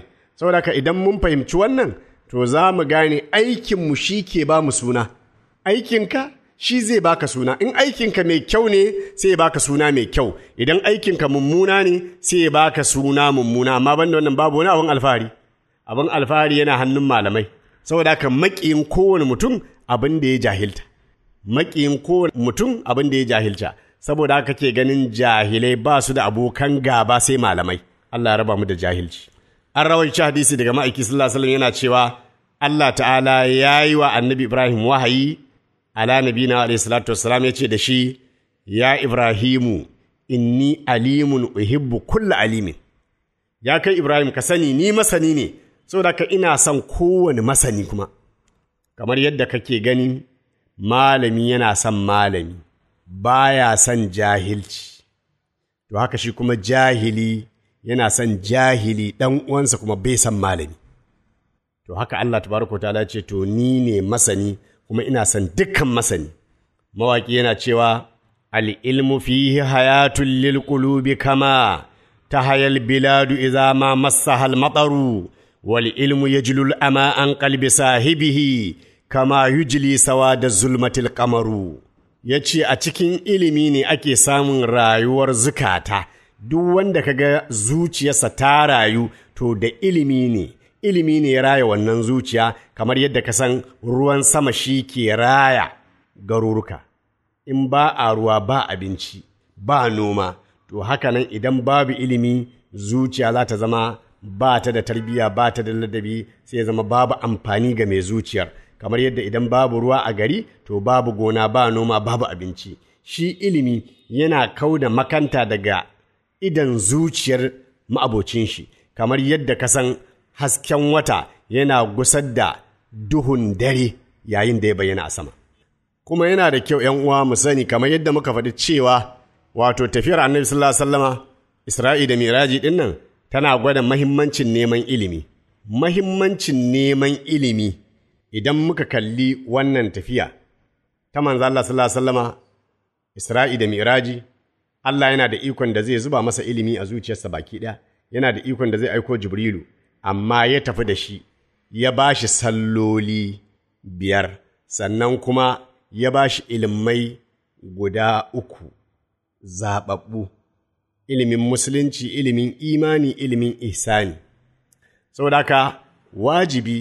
saboda haka idan mun fahimci wannan to za mu gane aikinmu shi ke ba mu suna aikinka shi zai baka suna in aikinka mai kyau ne sai ya baka suna mai kyau idan aikinka mummuna ne sai ya baka suna mummuna amma banda wannan babu wani abin alfahari abin alfahari yana hannun malamai saboda haka maƙiyin kowane mutum abin da ya jahilta maƙiyin kowane mutum abin da ya jahilta saboda haka ke ganin jahilai ba su da abokan gaba sai malamai Allah ya raba mu da jahilci an rawaici hadisi daga ma'aiki sallallahu alaihi wasallam yana cewa Allah ta'ala ya yi wa annabi Ibrahim wahayi ala nabina alaihi salatu wassalam ya ce da shi ya Ibrahimu inni alimun uhibbu kulla alimin ya kai Ibrahim ka sani ni masani ne saboda ka ina son kowane masani kuma kamar yadda kake gani malami yana son malami baya son jahilci to haka shi kuma jahili yana son jahili ɗan uwansa kuma bai son malami to haka Allah tabaraka ta'ala ce to ni ne masani kuma ina son dukkan masani mawaki yana cewa al-ilmu fihi hayatun lil qulubi kama tahayal biladu idza ma massaha al-mataru wal ilmu yajlul ama an qalbi sahibihi kama yujli sawada zulmatil qamaru yace a cikin ilimi ne ake samun rayuwar zukata duk wanda kaga zuciyarsa ta rayu to da ilimi ne ilimi ne ya raya wannan zuciya kamar yadda ka san ruwan sama shi ke raya garuruka in ba a ruwa ba abinci ba noma to haka nan idan babu ilimi zuciya za ta zama ba ta da tarbiyya ba ta da ladabi sai ya zama babu amfani ga mai zuciyar kamar yadda idan babu ruwa a gari to babu gona ba noma babu abinci shi ilimi yana kau da makanta daga idan zuciyar ma'abocin shi kamar yadda ka san hasken wata yana gusar da duhun dare yayin da ya bayyana a sama kuma yana da kyau ‘yan uwa mu sani kamar yadda muka faɗi cewa wato tafiyar annabi sallallahu alaihi wasallama isra'i da miraji ɗin nan tana gwada mahimmancin neman ilimi mahimmancin neman ilimi idan muka kalli wannan tafiya ta manzo Allah sallallahu alaihi wasallama isra'i da miraji Allah yana da ikon da zai zuba masa ilimi a zuciyarsa baki ɗaya yana da ikon da zai aiko jibrilu amma ya tafi da shi ya ba shi salloli biyar sannan kuma ya ba shi ilimai guda uku zaɓaɓɓu ilimin musulunci ilimin imani ilimin ihsani saboda haka wajibi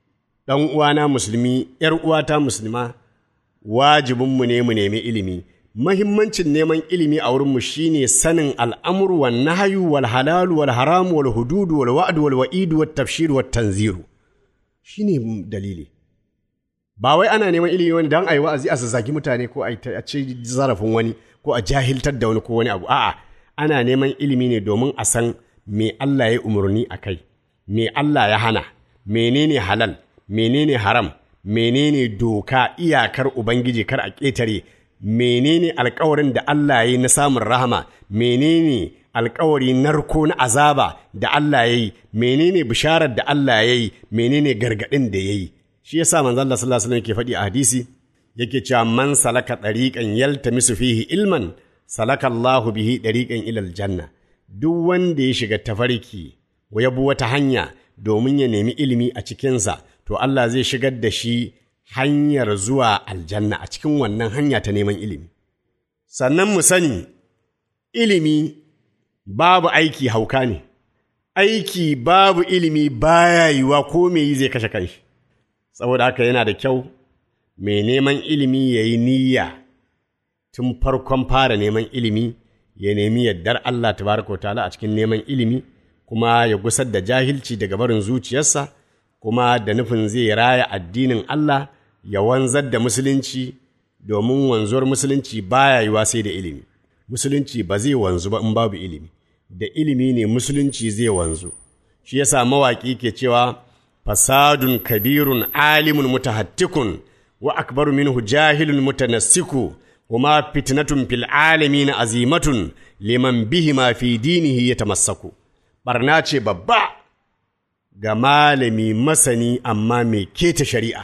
ɗan uwana musulmi ‘yar uwata musulma wajibinmu ne mu nemi ilimi mahimmancin neman ilimi a wurinmu shine sanin al'amuru wal nahayu wal halalu wal haramu wal hududu wal wa'du wal wa'idu wat tafshiru wat tanziru shine dalili ba wai ana neman ilimi wani dan ayi wa'azi a zazzagi mutane ko a ci zarafin wani ko a jahiltar da wani ko wani abu a'a ana neman ilimi ne domin a san me Allah ya umarni a kai me Allah ya hana menene halal menene haram menene doka iyakar ubangiji kar a ƙetare menene alkawarin da Allah ya yi na samun rahama menene alkawari narko na azaba da Allah ya yi menene bisharar da Allah ya yi menene gargaɗin da ya yi shi yasa manzo Allah sallallahu alaihi wasallam ke faɗi a hadisi yake cewa man salaka tariqan yaltamisu fihi ilman salaka Allahu bihi tariqan ila aljanna duk wanda ya shiga tafarki ya bi wata hanya domin ya nemi ilimi a cikinsa to Allah zai shigar da shi hanyar zuwa aljanna a cikin wannan hanya ta neman ilimi. Sannan mu sani, ilimi babu aiki hauka ne, aiki babu ilimi baya yiwa ko me yi zai kashe kanshi. Saboda haka yana da kyau, mai neman ilimi ya yi niyya tun farkon fara neman ilimi, ya nemi yardar Allah tabaraka wa ta'ala a cikin neman ilimi, kuma ya gusar da jahilci daga barin zuciyarsa, kuma da nufin zai raya addinin Allah ya wanzar da musulunci domin wanzuwar musulunci baya yiwa sai da ilimi musulunci ba zai wanzu ba in babu ilimi da ilimi ne musulunci zai wanzu shi yasa mawaƙi ke cewa fasadun kabirun alimun mutahattikun wa akbaru minhu jahilun mutanassiku kuma fitnatun fil alamin azimatun liman bihi ma fi dinihi yatamassaku barna ce babba ga malami masani amma mai keta shari'a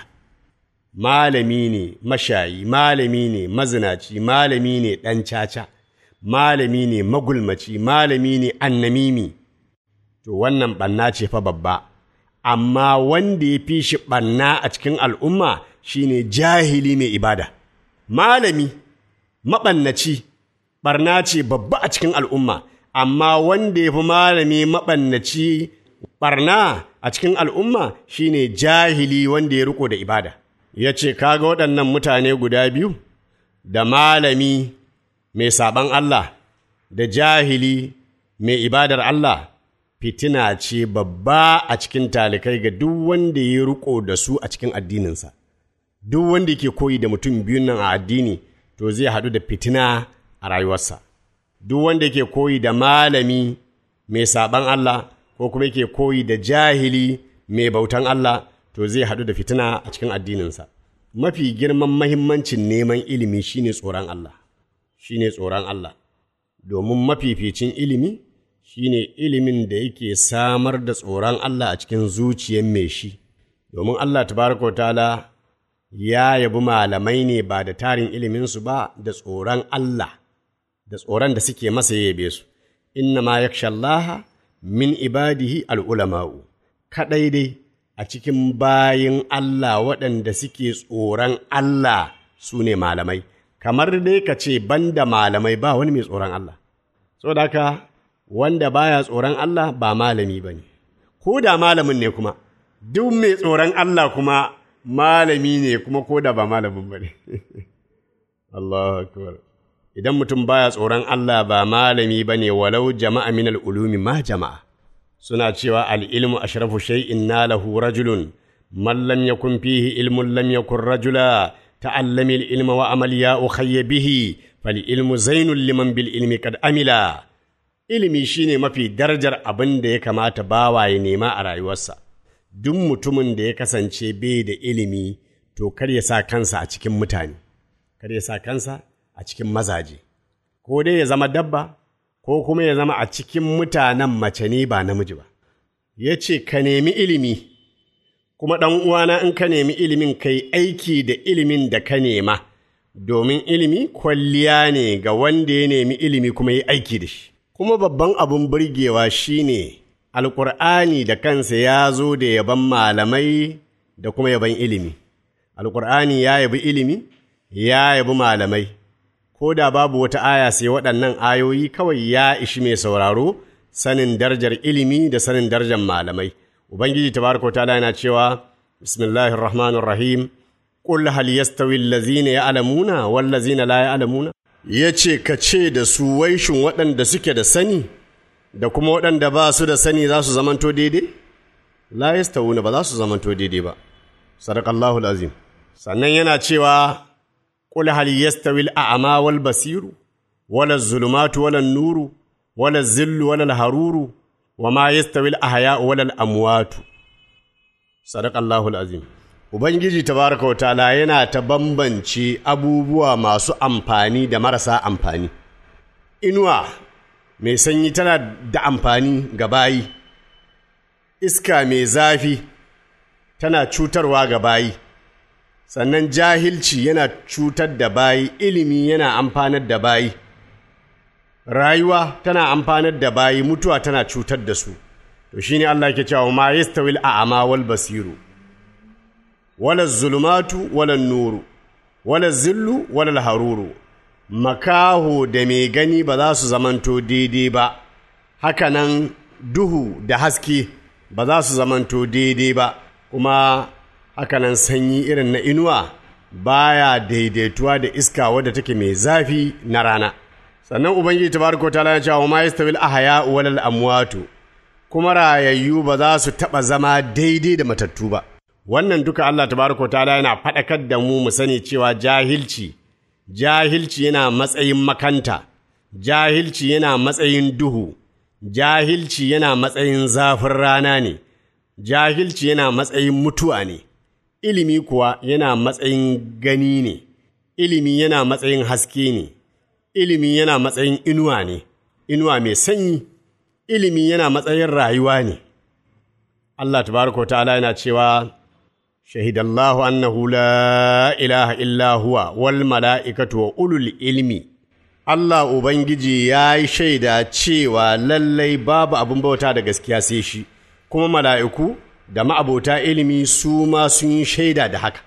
malami ne mashayi malami ne mazinaci malami ne ɗan caca malami ne magulmaci malami ne annamimi to wannan ɓanna ce fa babba amma wanda ya fi shi ɓanna a cikin al'umma shine jahili mai ibada malami maɓannaci ɓarna ce babba a cikin al'umma amma wanda ya fi malami maɓannaci ɓarna a cikin al'umma shine jahili wanda ya riko da ibada ya ce kaga waɗannan mutane guda biyu da malami mai saɓan Allah da jahili mai ibadar Allah fitina ce babba a cikin talikai ga duk wanda ya riko da su a cikin addininsa duk wanda ke koyi da mutum biyun nan a addini to zai haɗu da fitina a rayuwarsa duk wanda ke koyi da malami mai saɓan Allah ko kuma yake koyi da jahili mai bautan Allah to zai haɗu da fitina a cikin addininsa mafi girman mahimmancin neman ilimi shine tsoron Allah shine tsoron Allah domin mafificin ilimi shine ilimin da yake samar da tsoron Allah a cikin zuciyar mai shi domin Allah tabaraka ta'ala ya yabi malamai ne ba da tarin iliminsu ba da tsoron Allah da tsoron da suke masa yabe su inna ma yakshallaha min ibadihi al'ulama'u kaɗai dai a cikin bayin Allah waɗanda suke tsoron Allah su ne malamai kamar dai ka ce banda malamai ba wani mai tsoron Allah saboda haka wanda baya tsoron Allah ba malami ba ne ko da malamin ne kuma duk mai tsoron Allah kuma malami ne kuma ko da ba malamin ba ne Allahu akbar idan mutum baya tsoron Allah ba malami ba ne walau jama'a min al'ulumi ma jama'a suna cewa al'ilmu ashrafu shay'in nalahu rajulun man lam yakun fihi ilmun lam yakun rajula ta'allami ilma wa amal ya ukhayya bihi fal ilmu zainul liman bil ilmi kad amila ilimi shine mafi darajar abin da ya kamata bawa ya nema a rayuwarsa duk mutumin da ya kasance bai da ilimi to kar ya sa kansa a cikin mutane kar ya sa kansa a cikin mazaje ko dai ya zama dabba ko kuma ya zama a cikin mutanen mace ne ba namiji ba ya ce ka nemi ilimi kuma ɗan uwana in ka nemi ilimin kai aiki da ilimin da ka nema domin ilimi kwalliya ne ga wanda ya nemi ilimi kuma yi aiki da shi kuma babban abin burgewa shine alƙur'ani da kansa ya zo da yaban malamai da kuma yaban ilimi alƙur'ani ya yabi ilimi ya yabi malamai ko da babu wata aya sai waɗannan ayoyi kawai ya ishi mai sauraro sanin darajar ilimi da sanin darajar malamai ubangiji tabaraka ta'ala yana cewa bismillahir rahmanir rahim qul hal yastawi allazina ya'lamuna wal ladzina la ya'lamuna yace ka ce da su waishin waɗanda suke da sani da kuma waɗanda ba su da sani za su zamanto daidai la yastawuna ba za su zamanto daidai ba sadaqallahu azim sannan yana cewa قل هل يستوي الأعمى والبصير ولا الظلمات ولا النور ولا الذل ولا الحرور وما يستوي الأحياء ولا الأموات صدق الله العظيم Ubangiji tabaraka wa ta'ala yana ta bambance abubuwa masu amfani da marasa amfani. Inuwa mai sanyi tana da amfani ga bayi, iska mai zafi tana cutarwa ga bayi. sannan jahilci yana cutar da bayi ilimi yana amfanar da bayi rayuwa tana amfanar da bayi mutuwa tana cutar da su to shine Allah ke cewa ma yastawil a'ma wal basiru wala zulumatu wala nuru wala zillu wala haruru makaho da mai gani ba za su zamanto daidai ba hakanan duhu da haske ba za su zamanto daidai ba kuma hakanan sanyi irin na inuwa baya daidaituwa da iska wadda take mai zafi na rana sannan ubangiji tabaraka ta'ala ya ce wa ma yastawil ahya wal amwatu kuma rayayyu ba za su taba zama daidai da matattu ba wannan duka Allah tabaraka ta'ala yana faɗakar da mu mu sani cewa jahilci jahilci yana matsayin makanta jahilci yana matsayin duhu jahilci yana matsayin zafin rana ne jahilci yana matsayin mutuwa ne ilimi kuwa yana matsayin gani ne, ilimi yana matsayin haske ne, ilimi yana matsayin inuwa ne, inuwa mai sanyi, ilimi yana matsayin rayuwa ne. Allah tabaraka ta'ala yana cewa, Shahidallahu annahu la ilaha illa huwa wal mala'ikatu wa ulul ilmi. Allah Ubangiji ya yi shaida cewa lallai babu abin bauta da gaskiya sai shi, kuma mala'iku da ma'abota ilimi su ma sun yi shaida da haka.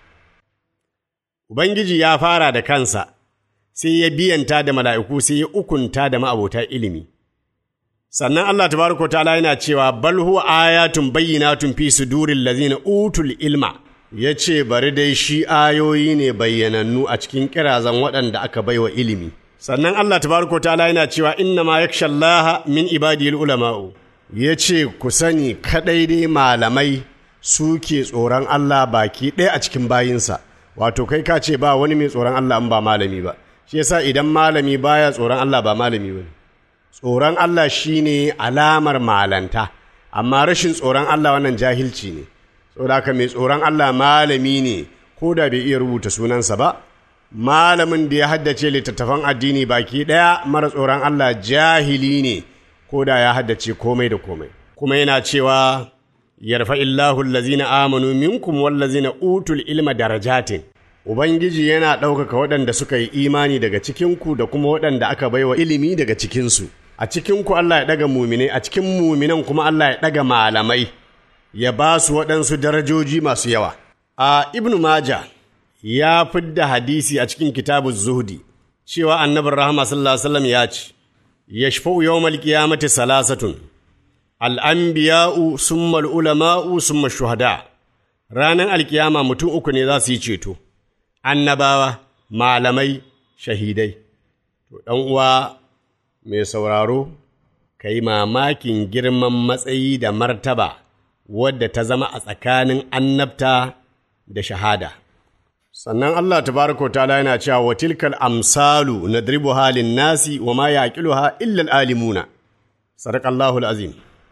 Ubangiji ya fara da kansa, sai ya biyanta da mala'iku sai ya ukunta da ma'abota ilimi. Sannan Allah tabaraka ta'ala yana cewa bal huwa ayatun bayyinatun fi sudurin lazina utul ilma ya ce bari dai shi ayoyi ne bayyanannu a cikin kirazan waɗanda aka baiwa ilimi. Sannan Allah tabaraka ta'ala yana cewa inna ma yakshallaha min ibadiyil ulama'u ya ce ku sani kaɗai dai malamai suke tsoron Allah baki ɗaya a cikin bayinsa wato kai ka ce ba wani mai tsoron Allah in ba malami ba shi yasa idan malami baya tsoron Allah ba malami ba tsoron Allah shine alamar malanta amma rashin tsoron Allah wannan jahilci ne saboda haka mai tsoron Allah malami ne ko da bai iya rubuta sunansa ba malamin da ya haddace littattafan addini baki ɗaya mara tsoron Allah jahili ne ko da ya haddace komai da komai kuma yana cewa yarfa illahu allazina amanu minkum wallazina utul ilma darajatin ubangiji yana ɗaukaka waɗanda suka yi imani daga cikinku da kuma waɗanda aka baiwa ilimi daga cikinsu a cikinku Allah ya ɗaga muminai a cikin muminan kuma Allah ya ɗaga malamai ya ba su waɗansu darajoji masu yawa a ibnu maja ya fidda hadisi a cikin kitabu zuhdi cewa annabin rahama sallallahu alaihi wasallam ya ce yashfa'u yawmal qiyamati salasatun al'anbiya'u summa ulama'u summa shuhada ranar alkiyama mutum uku ne za su yi ceto annabawa malamai shahidai to ɗan uwa mai sauraro ka yi mamakin girman matsayi da martaba wadda ta zama a tsakanin annabta da shahada sannan Allah tabaraka ta'ala yana cewa wa tilkal amsalu nadribu halin nasi wa ma yaqiluha illa alimuna sadaqallahu azim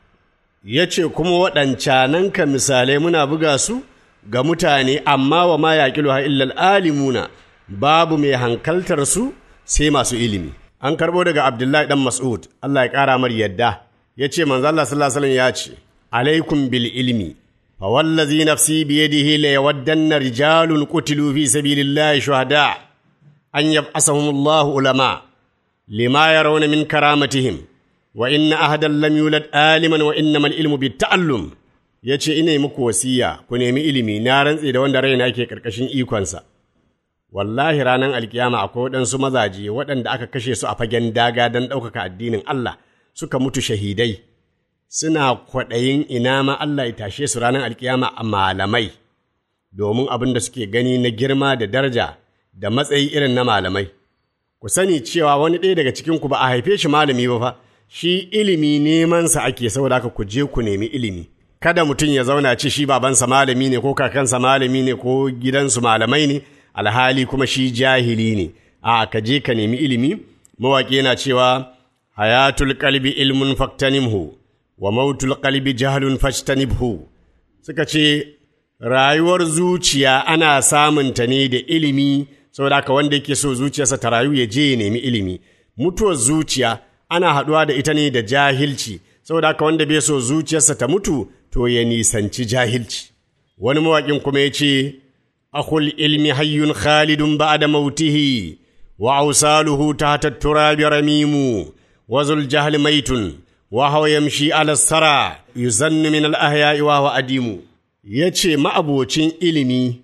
yace kuma waɗancanan ka misalai muna buga su ga mutane amma wa ma yaqiluha illa alimuna babu mai hankaltar su sai masu ilimi an karbo daga Abdullahi dan Mas'ud Allah ya kara mar yadda yace manzo Allah sallallahu alaihi wasallam ya ce alaikum bil ilmi فوالذي نفسي بيده ليودن رجال قتلوا في سبيل الله شهداء أن يبعثهم الله علماء لما يرون من كرامتهم وإن أحدا لم يولد عالما وإنما العلم بالتعلم yace ina yi muku wasiya ku nemi ilimi na rantse da wanda raina ke karkashin ikonsa wallahi ranar alkiyama akwai waɗansu mazaje waɗanda aka kashe su a fagen daga don ɗaukaka addinin Allah suka mutu shahidai suna kwaɗayin ina ma Allah ya tashe su ranar alkiyama a malamai, domin abin da suke gani na girma da daraja da matsayi irin na malamai. Ku sani cewa wani ɗaya daga cikinku ba a haife shi malami ba fa, shi ilimi nemansa ake saboda haka ku je ku nemi ilimi. Kada mutum ya zauna ce shi babansa malami ne ko kakansa malami ne ko gidansu malamai ne, alhali kuma shi jahili ne. A ka je ka nemi ilimi, mawaƙi yana cewa hayatul kalbi ilmun faktanimhu. wa mautul qalbi jahlun fajtanibhu suka ce rayuwar zuciya ana samun ta ne da ilimi saboda haka wanda yake so zuciyarsa ta rayu ya je ya nemi ilimi mutuwar zuciya ana haɗuwa da ita ne da jahilci saboda haka wanda bai so zuciyarsa ta mutu to ya nisanci jahilci wani mawaƙin kuma ya ce akhul ilmi hayyun khalidun ba'da mautihi wa awsaluhu tahta turabi ramimu wa zul jahli maitun وهو يمشي على السرى يزن من الأحياء وهو أديم yace ma'abocin ilimi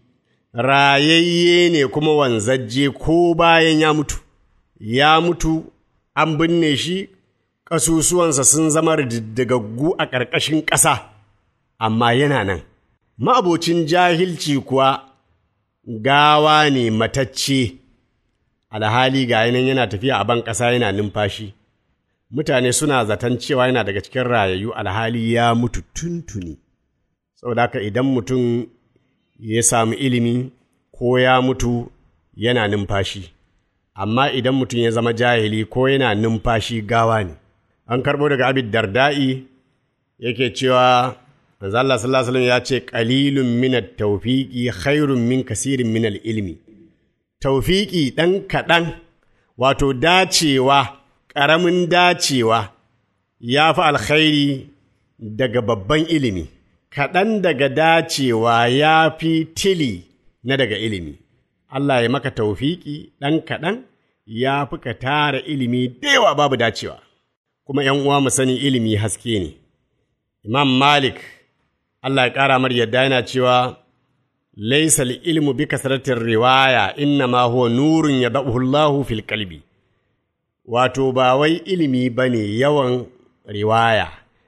rayayye ne kuma wanzajje ko bayan ya mutu ya mutu an binne shi ƙasusuwansa sun zama diddigaggu a ƙarƙashin ƙasa amma yana nan ma'abocin jahilci kuwa gawa ne matacce alhali ga nan yana tafiya a ban ƙasa yana numfashi mutane suna zaton cewa yana daga cikin rayayyu alhali ya mutu tuntuni saboda haka idan mutum ya samu ilimi ko ya mutu yana numfashi amma idan mutum ya zama jahili ko yana numfashi gawa ne an karɓo daga abid darda'i yake cewa manzo Allah sallallahu alaihi ya ce qalilun min at-tawfiqi khairun min kasirin min al-ilmi tawfiqi dan kaɗan wato dacewa ƙaramin dacewa ya fi alkhairi daga babban ilimi, kaɗan daga dacewa ya fi tili na daga ilimi. Allah ya maka taufiki ɗan kaɗan ya fi ka tara ilimi da yawa babu dacewa. Kuma ‘yan uwa mu sani ilimi haske ne. Imam Malik Allah ya ƙara mar yadda yana cewa laisa ilmu bi kasratir riwaya inna ma huwa nurun yadahu Allahu fil qalbi wato ba wai ilimi bane yawan riwaya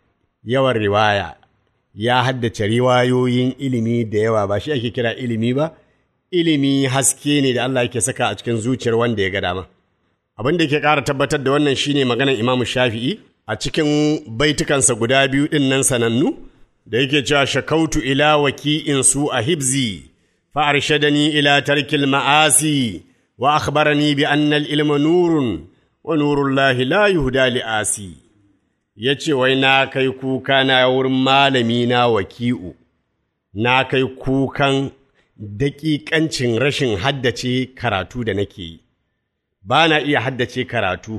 yawan riwaya ya haddace riwayoyin ilimi da yawa ba shi ake kira ilimi ba ilimi haske ne da Allah yake saka a cikin zuciyar wanda ya ga dama abin da ke ƙara tabbatar da wannan shine maganar Imam Shafi'i a cikin baitukansa guda biyu ɗin nan sanannu da yake cewa shakautu ila waki'in su a hibzi fa arshadani ila tarkil ma'asi wa akhbarani bi anna al-ilma nurun wa nurullahi la yuhda li asi yace wai na kai kuka na wurin malami na waki'u na kai kukan daƙiƙancin rashin haddace karatu da nake yi ba na iya haddace karatu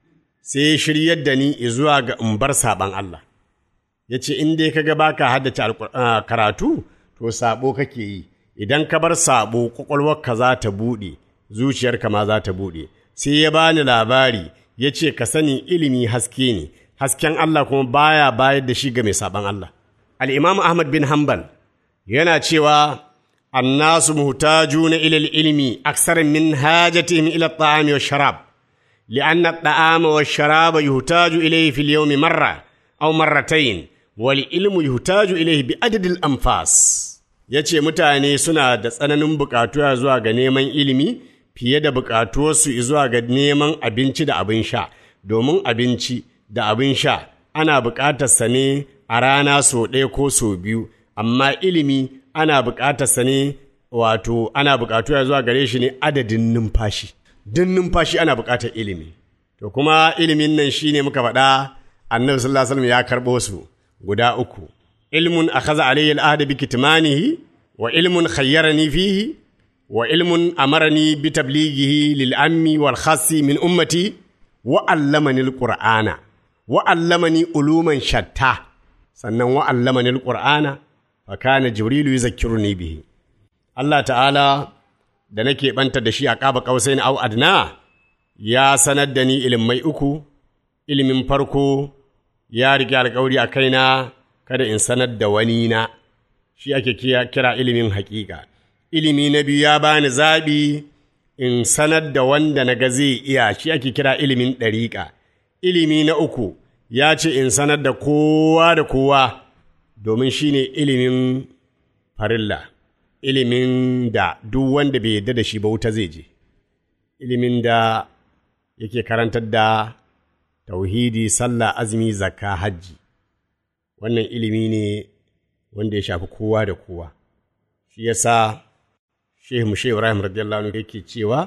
sai shiryar da ni zuwa ga in bar saɓan Allah. Ya ce, In dai kaga baka haddace karatu, to saɓo kake yi, idan ka bar saɓo ƙwaƙwalwarka za ta buɗe, zuciyarka ma za ta buɗe. Sai ya bani labari, ya ce, Ka sani ilimi haske ne, hasken Allah kuma baya bayar da shi ga mai saɓan Allah. Al'imam Ahmad bin Hanbal yana cewa, Annasu muhtajuna ilal ilmi aksar min hajatihim ila ta'ami wa sharab. لأن الطعام والشراب يحتاج إليه في اليوم مرة أو مرتين والعلم يحتاج إليه بعدد الأنفاس yace mutane suna da tsananin buƙatuwa zuwa ga neman ilimi fiye da buƙatuwarsu zuwa ga neman abinci da abin sha domin abinci da abin sha ana buƙatarsa ne a rana sau ɗaya ko sau biyu amma ilimi ana buƙatarsa ne wato ana buƙatuwa zuwa gare shi ne adadin numfashi duk numfashi ana buƙatar ilimi. To kuma ilimin nan shi ne muka faɗa annabi sallallahu alaihi ya karɓo su guda uku. Ilmun akhadha alayhi al-ahd bi kitmanihi wa ilmun khayyarani fihi wa ilmun amarani bi tablighihi lil ammi wal khassi min ummati wa allamani al-qur'ana wa allamani uluman shatta sannan wa allamani al-qur'ana fa kana jibrilu yuzakkiruni bihi. Allah ta'ala da nake ɓanta da shi a ƙaba ƙausai na au adna ya sanar da ni ilimai uku, ilimin farko ya riƙe alƙawari a kaina kada in sanar da wani na, shi ake kira ilimin haƙiƙa. Ilimi na biyu ya bani zaɓi in sanar da wanda na ga zai iya shi ake kira ilimin ɗariƙa. Ilimi na uku ya ce in sanar da kowa da kowa domin shi ne ilimin farilla. ilimin da duk wanda bai yarda da shi ba wuta zai je, ilimin da yake karantar da tauhidi, sallah, azumi, zakka, hajji. Wannan ilimi ne wanda ya shafi kowa da kowa. Shi yasa Shehu Mushe Ibrahim radiyallahu anhu yake cewa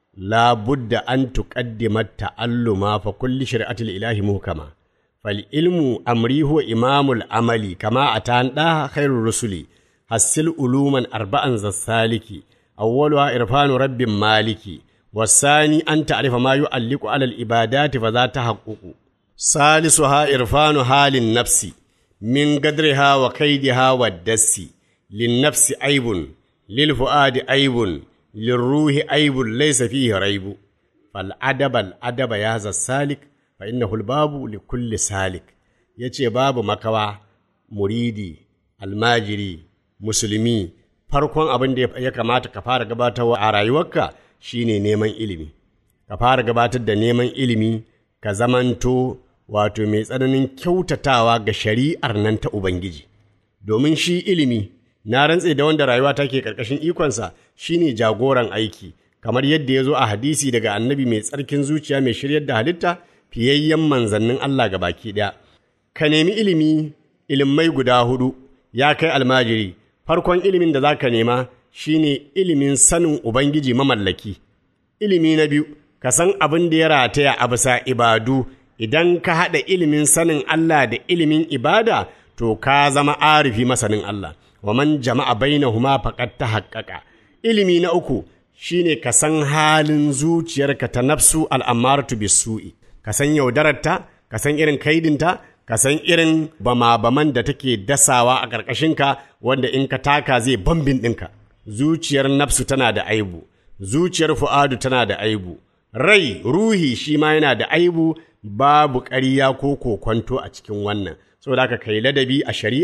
la budda an tuqaddima ta'alluma fa kulli shari'atil ilahi muhkama fal ilmu amri huwa imamul amali kama atan da khairur rusuli hassil uluman arba'an zassaliki awwaluha irfanu rabbin maliki wasani an ta'rifa ma yu'alliqu 'ala al-ibadati fa za tahaqququ salisuha irfanu halin nafsi min gadriha wa kaidiha wa dassi lin nafsi aibun lil fuadi aibun lil ruhi aibun laysa fihi raibu fal adaba al adaba ya zassalik fa innahu al babu li kulli salik yace babu makawa muridi almajiri musulmi farkon abin da ya kamata ka fara gabatarwa a rayuwarka shine neman ilimi ka fara gabatar da neman ilimi ka zamanto wato mai tsananin kyautatawa ga shari'ar nan ta Ubangiji domin shi ilimi na rantse da wanda rayuwa take ƙarƙashin ikonsa shine jagoran aiki kamar yadda ya zo a hadisi daga annabi mai tsarkin zuciya mai shiryar da halitta fiyayyen manzannin Allah ga baki ɗaya ka nemi ilimi ilimai guda hudu ya kai almajiri farkon ilimin da za ka nema shine ilimin sanin Ubangiji mamallaki. Ilimi na biyu, ka san abin da ya rataya a bisa ibadu, idan ka haɗa ilimin sanin Allah da ilimin ibada, to ka zama arifi masanin Allah, wa man jama'a bainahuma faqad ta haƙƙaƙa. Ilimi na uku shine ka san halin zuciyarka ta nafsu al'amaratu bisu'i, ka san yaudararta, ka san irin kaidinta, ka san irin bama-baman da take dasawa a ƙarƙashinka wanda in ka taka zai bambin ɗinka. Zuciyar nafsu tana da aibu, zuciyar fu'adu tana da aibu, rai, ruhi shi ma yana da aibu babu ƙarya ko kokwanto a cikin wannan. Saboda haka kai ladabi a shari'a,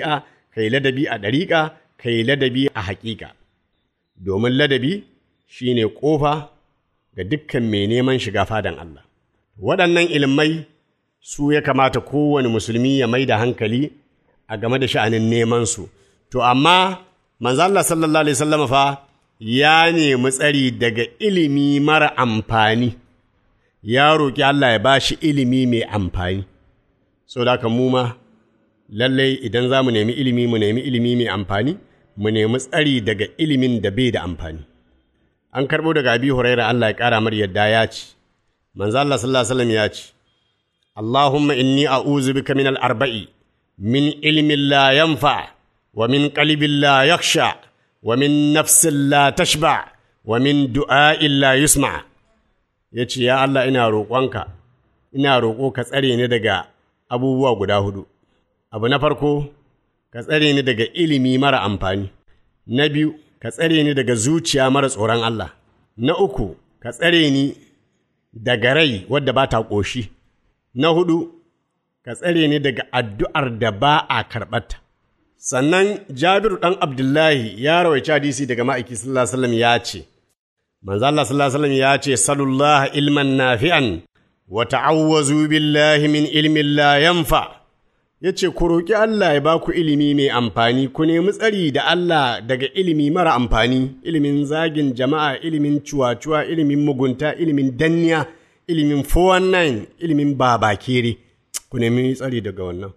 ka yi ladabi a ɗariƙa ka yi ladabi a haƙiƙa domin ladabi shine ƙofa ga dukkan mai neman shiga fadan Allah waɗannan ilmai su ya kamata kowane musulmi ya mai da hankali a game da sha'anin neman su to amma manzo Allah sallallahu alaihi wasallam fa ya nemi tsari daga ilimi mara amfani ya roƙi Allah ya bashi ilimi mai amfani so da haka mu ma lallai idan za mu nemi ilimi mu nemi ilimi mai amfani mu nemi tsari daga ilimin da bai da amfani an karɓo daga abi huraira Allah ya ƙara mar yadda ya ce manzo Allah sallallahu alaihi wasallam ya ce Allahumma inni a'udhu bika min al-arba'i min ilmin la yanfa wa min qalbin la yakhsha wa min nafsin la tashba wa min du'a'in la yusma yace ya Allah ina roƙonka ina roƙo ka tsare ni daga abubuwa guda hudu abu na farko ka tsare ni daga ilimi mara amfani na biyu ka tsare ni daga zuciya mara tsoron Allah na uku ka tsare ni daga rai wadda ba ta ƙoshi na hudu ka tsare ni daga addu'ar da ba a karɓarta sannan jabiru ɗan abdullahi ya rawaici hadisi daga ma'aiki sallallahu alaihi wasallam ya ce manzo Allah sallallahu alaihi wasallam ya ce sallallahu ilman nafi'an wa ta'awwazu billahi min ilmin la yanfa ya ce ku roƙi Allah ya ba ku ilimi mai amfani ku nemi tsari da Allah daga ilimi mara amfani ilimin zagin jama'a ilimin cuwa-cuwa ilimin mugunta ilimin danniya ilimin 419 ilimin babakere ku nemi tsari daga wannan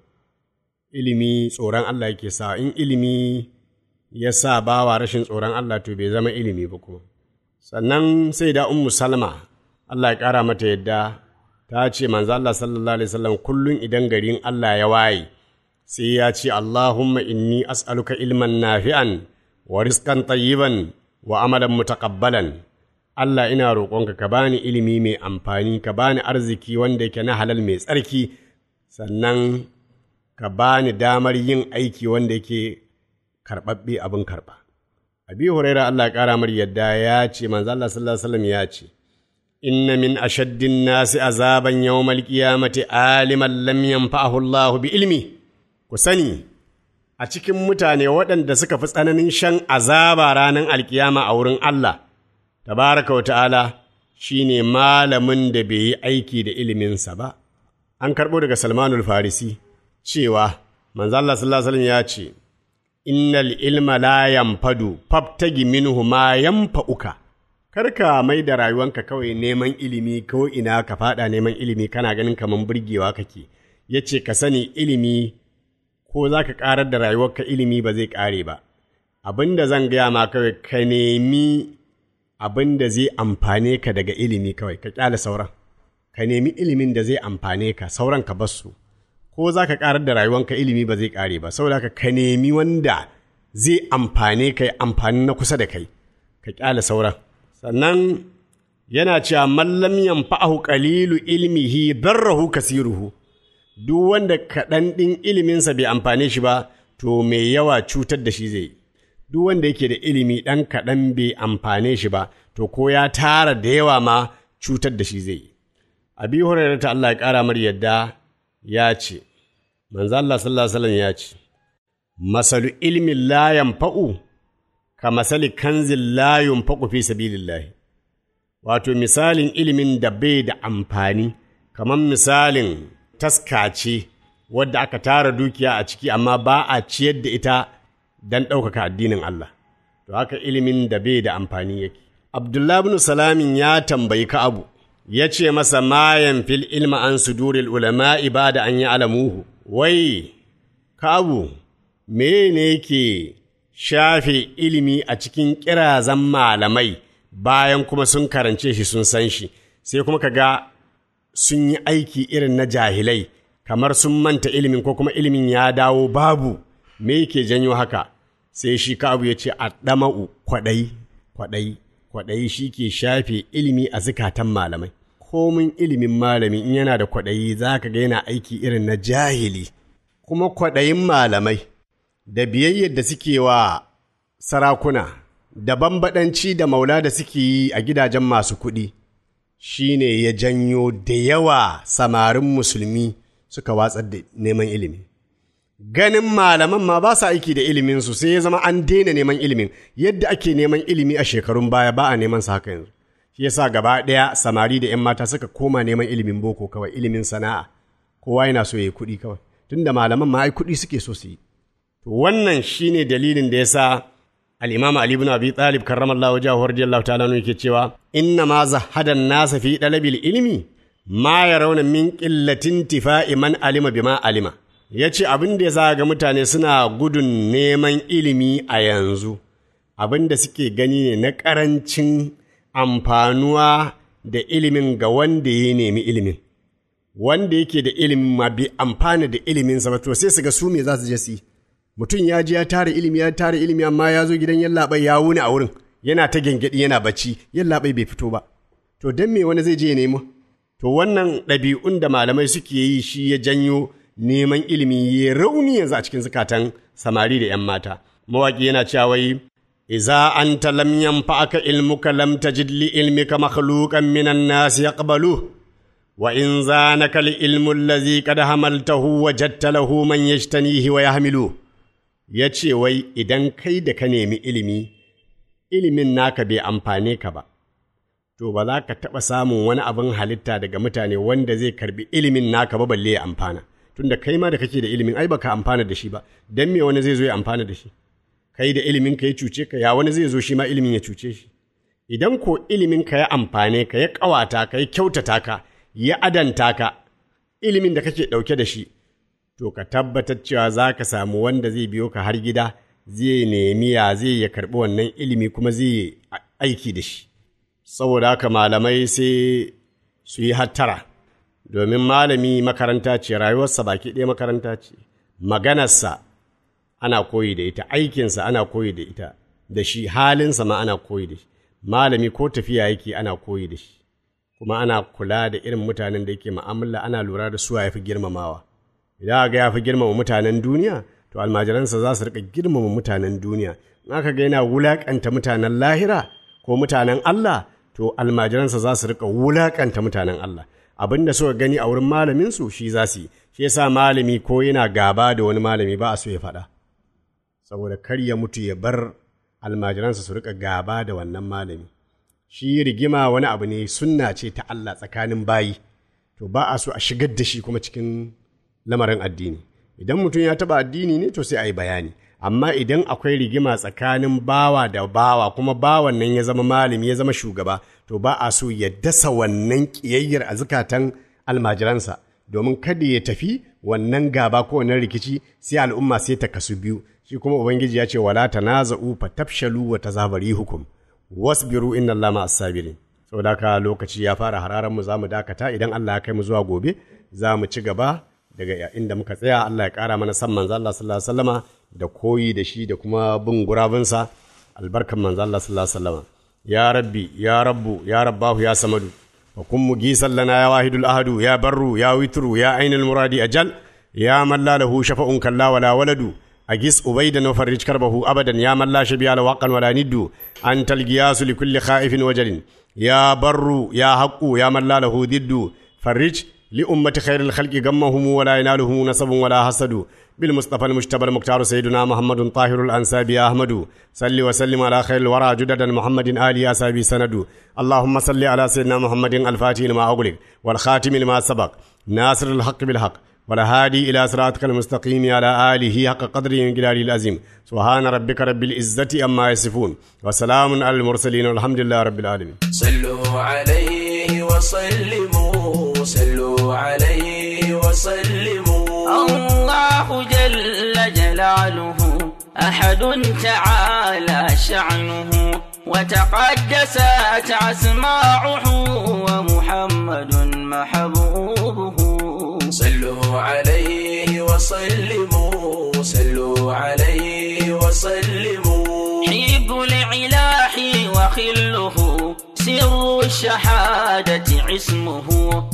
ilimi tsoron Allah yake sa in ilimi ya sa bawa rashin tsoron Allah to bai zama ilimi ba kuma sannan sai da ummu salma Allah ya ƙara mata yadda ta ce manzo Allah sallallahu alaihi wasallam kullun idan garin Allah ya waye sai ya ce Allahumma inni as'aluka ilman nafi'an wa rizqan tayyiban wa amalan mutaqabbalan Allah ina roƙonka ka bani ilimi mai amfani ka bani arziki wanda yake na halal mai tsarki sannan ka bani damar yin aiki wanda yake karɓaɓɓe abin karɓa abi huraira Allah ya ƙara mar yadda ya ce manzo Allah sallallahu alaihi wasallam ya ce inna min ashaddin nasi azaban yawmal qiyamati aliman lam yanfa'ahu Allah bi ilmi ku sani a cikin mutane waɗanda suka fi tsananin shan azaba ranar alkiyama a wurin Allah tabaraka wa ta'ala shine malamin da bai yi aiki da iliminsa ba an karɓo daga Salmanul Farisi cewa manzo Allah sallallahu alaihi wasallam ya ce innal ilma la yanfadu fabtagi minhu ma yanfa'uka kar ka mai da rayuwanka kawai neman ilimi ko ina ka fada neman ilimi kana ganin kaman burgewa kake ya ce ka sani ilimi ko za ka ƙarar da rayuwarka ilimi ba zai ƙare ba abin da zan gaya ma kawai ka nemi abin da zai amfane ka daga ilimi kawai ka ƙyale sauran ka nemi ilimin da zai amfane ka sauran ka basu ko za ka ƙarar da rayuwanka ilimi ba zai ƙare ba saboda haka ka nemi wanda zai amfane ka amfani na kusa da kai ka ƙyale sauran sannan yana cewa mallam yanfa'ahu qalilu ilmihi darrahu kasiruhu duk wanda kaɗan ɗin iliminsa bai amfane shi ba to mai yawa cutar da shi zai duk wanda yake da ilimi ɗan kaɗan bai amfane shi ba to ko ya tara da yawa ma cutar da shi zai yi abi hurairah ta Allah ya ƙara mar yadda ya ce manzo Allah sallallahu alaihi wasallam ya ce masalu ilmin la yanfa'u ka masali kanzin la yunfaqu fi sabilillahi wato misalin ilimin da bai da amfani kamar misalin taska ce wadda aka tara dukiya a ciki amma ba a ciyar da ita don ɗaukaka addinin Allah to haka ilimin da bai da amfani yake Abdullah bin Salamin ya tambayi Ka'abu ya ce masa mayan fil ilma an suduril ulama'i ba da an yi alamuhu wai Ka'abu me ne yake shafe ilimi a cikin kirazan malamai bayan kuma sun karance shi sun san shi sai kuma ka ga sun yi aiki irin na jahilai kamar sun manta ilimin ko kuma ilimin ya dawo babu me yake janyo haka sai shi abu ya ce a ɗama'u kwaɗayi kwaɗayi kwaɗayi shi ke shafe ilimi a zukatan malamai komin ilimin malami in yana da kwaɗayi za ka ga yana aiki irin na jahili kuma kwaɗayin malamai da biyayyar da suke wa sarakuna da bambaɗanci da maula da suke yi a gidajen masu kuɗi shi ne ya janyo da yawa samarin musulmi suka watsar da neman ilimi ganin malaman ma ba sa aiki da iliminsu sai ya zama an daina neman ilimin yadda ake neman ilimi a shekarun baya ba a neman sa haka yanzu shi yasa gaba ɗaya samari da 'yan mata suka koma neman ilimin boko kawai ilimin sana'a kowa yana so ya yi kuɗi kawai tunda malaman ma ai kuɗi suke so su yi to wannan shine dalilin da yasa al-imam ali ibn abi talib karramallahu wajhahu radiyallahu ta'ala anhu yake cewa inna ma zahada nasa fi dalabil ilmi ma yarawna min qillatin tifa'i man alima bima alima yace abin da yasa ga mutane suna gudun neman ilimi a yanzu abin da suke gani ne na ƙarancin amfanuwa da ilimin ga wanda ya nemi ilimin wanda yake da ilimin ma bai amfana da iliminsa ba to sai su ga su me za su je su yi mutum ya ji ya tara ilimi ya tara ilimi amma ya zo gidan yallaɓai ya wuni a wurin yana ta gyangyaɗi yana bacci yallaɓai bai fito ba to don me wani zai je ya nemo to wannan ɗabi'un da malamai suke yi shi ya janyo neman ilimi ya rauni yanzu a cikin zukatan samari da 'yan mata mawaƙi yana cewa wai iza anta lam yanfa'aka ilmuka lam tajid li ilmika makhluqan minan nas yaqbalu wa in zanaka li ilmu allazi qad hamaltahu wajadta lahu man yajtanihi wa yahmilu ya ce wai idan kai da ka nemi ilimi, ilimin naka bai amfane ka ba, to ba za ka taɓa samun wani abin halitta daga mutane wanda zai karbi ilimin naka ba balle ya amfana. Tunda kai ma da kake da ilimin ai baka amfana da shi ba, don me wani zai zo ya amfana da shi? Kai da ilimin ka ya cuce ka, ya wani zai zo shi ma ilimin ya cuce shi. Idan ko ilimin ka ya amfane ka, ya ƙawata ka, ya kyautata ka, ya adanta ka, ilimin da kake ɗauke da shi, to ka tabbatar cewa za ka samu wanda zai biyo ka har gida zai nemi ya zai ya karɓi wannan ilimi kuma zai yi aiki da shi saboda haka malamai sai su yi hattara domin malami makaranta ce rayuwarsa baki ɗaya makaranta ce maganarsa ana koyi da ita aikinsa ana koyi da ita da shi halinsa ma ana koyi da shi malami ko tafiya yake ana koyi da shi kuma ana kula da irin mutanen da yake ma'amala ana lura da su ya fi girmamawa idan ga ya fi girmama mutanen duniya to almajiransa za su rika girmama mutanen duniya in aka ga yana wulakanta mutanen lahira ko mutanen Allah to almajiransa za su rika wulakanta mutanen Allah abin da suka gani a wurin malaminsu shi za su yi shi yasa malami ko yana gaba da wani malami ba a so ya faɗa saboda kar ya mutu ya bar almajiransa su rika gaba da wannan malami shi rigima wani abu ne sunna ce ta Allah tsakanin bayi to ba a so a shigar da shi kuma cikin lamarin addini idan mutum ya taba addini ne to sai a yi bayani amma idan akwai rigima tsakanin bawa da bawa kuma bawan nan ya zama malami ya zama shugaba to ba a so ya dasa wannan ƙiyayyar a zukatan almajiransa domin kada ya tafi wannan gaba ko wannan rikici sai al'umma sai ta kasu biyu shi kuma ubangiji ya ce wala tanaza'u fatafshalu wa tazabari hukum wasbiru inna allaha ma'as sabirin saboda haka lokaci ya fara hararan mu zamu dakata idan Allah ya kai mu zuwa gobe za mu ci gaba daga inda muka tsaya Allah ya ƙara mana san manzo Allah sallallahu alaihi wasallama da koyi da shi da kuma bin gurabinsa albarkan manzo Allah sallallahu alaihi wasallama ya rabbi ya rabbu ya rabbahu ya samadu wa kun mugisan lana ya wahidul ahadu ya barru ya witru ya ainul muradi ajal ya man la lahu shafa'un kalla wala waladu agis ubaidan wa farrij karbahu abadan ya man la shabiya la waqan wala niddu antal giyasu li kulli khaifin wajalin ya barru ya haqqu ya man la lahu diddu farrij لأمة خير الخلق غمهم ولا ينالهم نسب ولا حسد بالمصطفى المجتبى المختار سيدنا محمد طاهر الأنساب يا أحمد صل وسلم على خير الورى جددا محمد آل أسابي سند اللهم صل على سيدنا محمد الفاتح لما أغلق والخاتم لما سبق ناصر الحق بالحق والهادي إلى صراطك المستقيم على آله حق قدره من جلاله العظيم سبحان ربك رب العزة أما يصفون وسلام على المرسلين والحمد لله رب العالمين
صلوا عليه وسلموا صلوا عليه وسلموا
الله جل جلاله أحد تعالى شعنه وتقدست أسماعه ومحمد محبوبه
صلوا عليه وسلموا صلوا عليه وسلموا
حب العلاح وخله سر الشهادة عصمه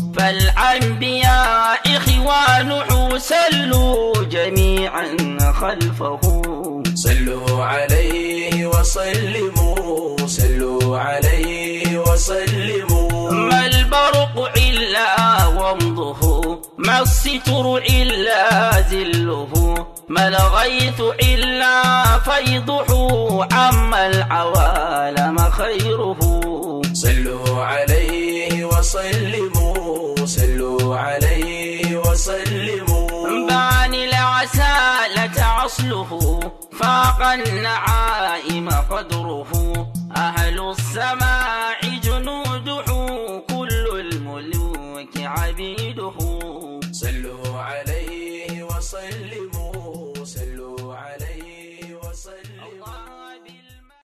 فالأنبياء إخوانه سلوا جميعا خلفه
صلوا عليه وسلموا صلوا عليه وسلموا
ما البرق إلا ومضه ما الستر إلا ذله ما الغيث إلا فيضه عم العوالم خيره
صلوا عليه وسلموا صلوا عليه وسلموا
بان العسالة عصله فاق النعائم قدره أهل السماء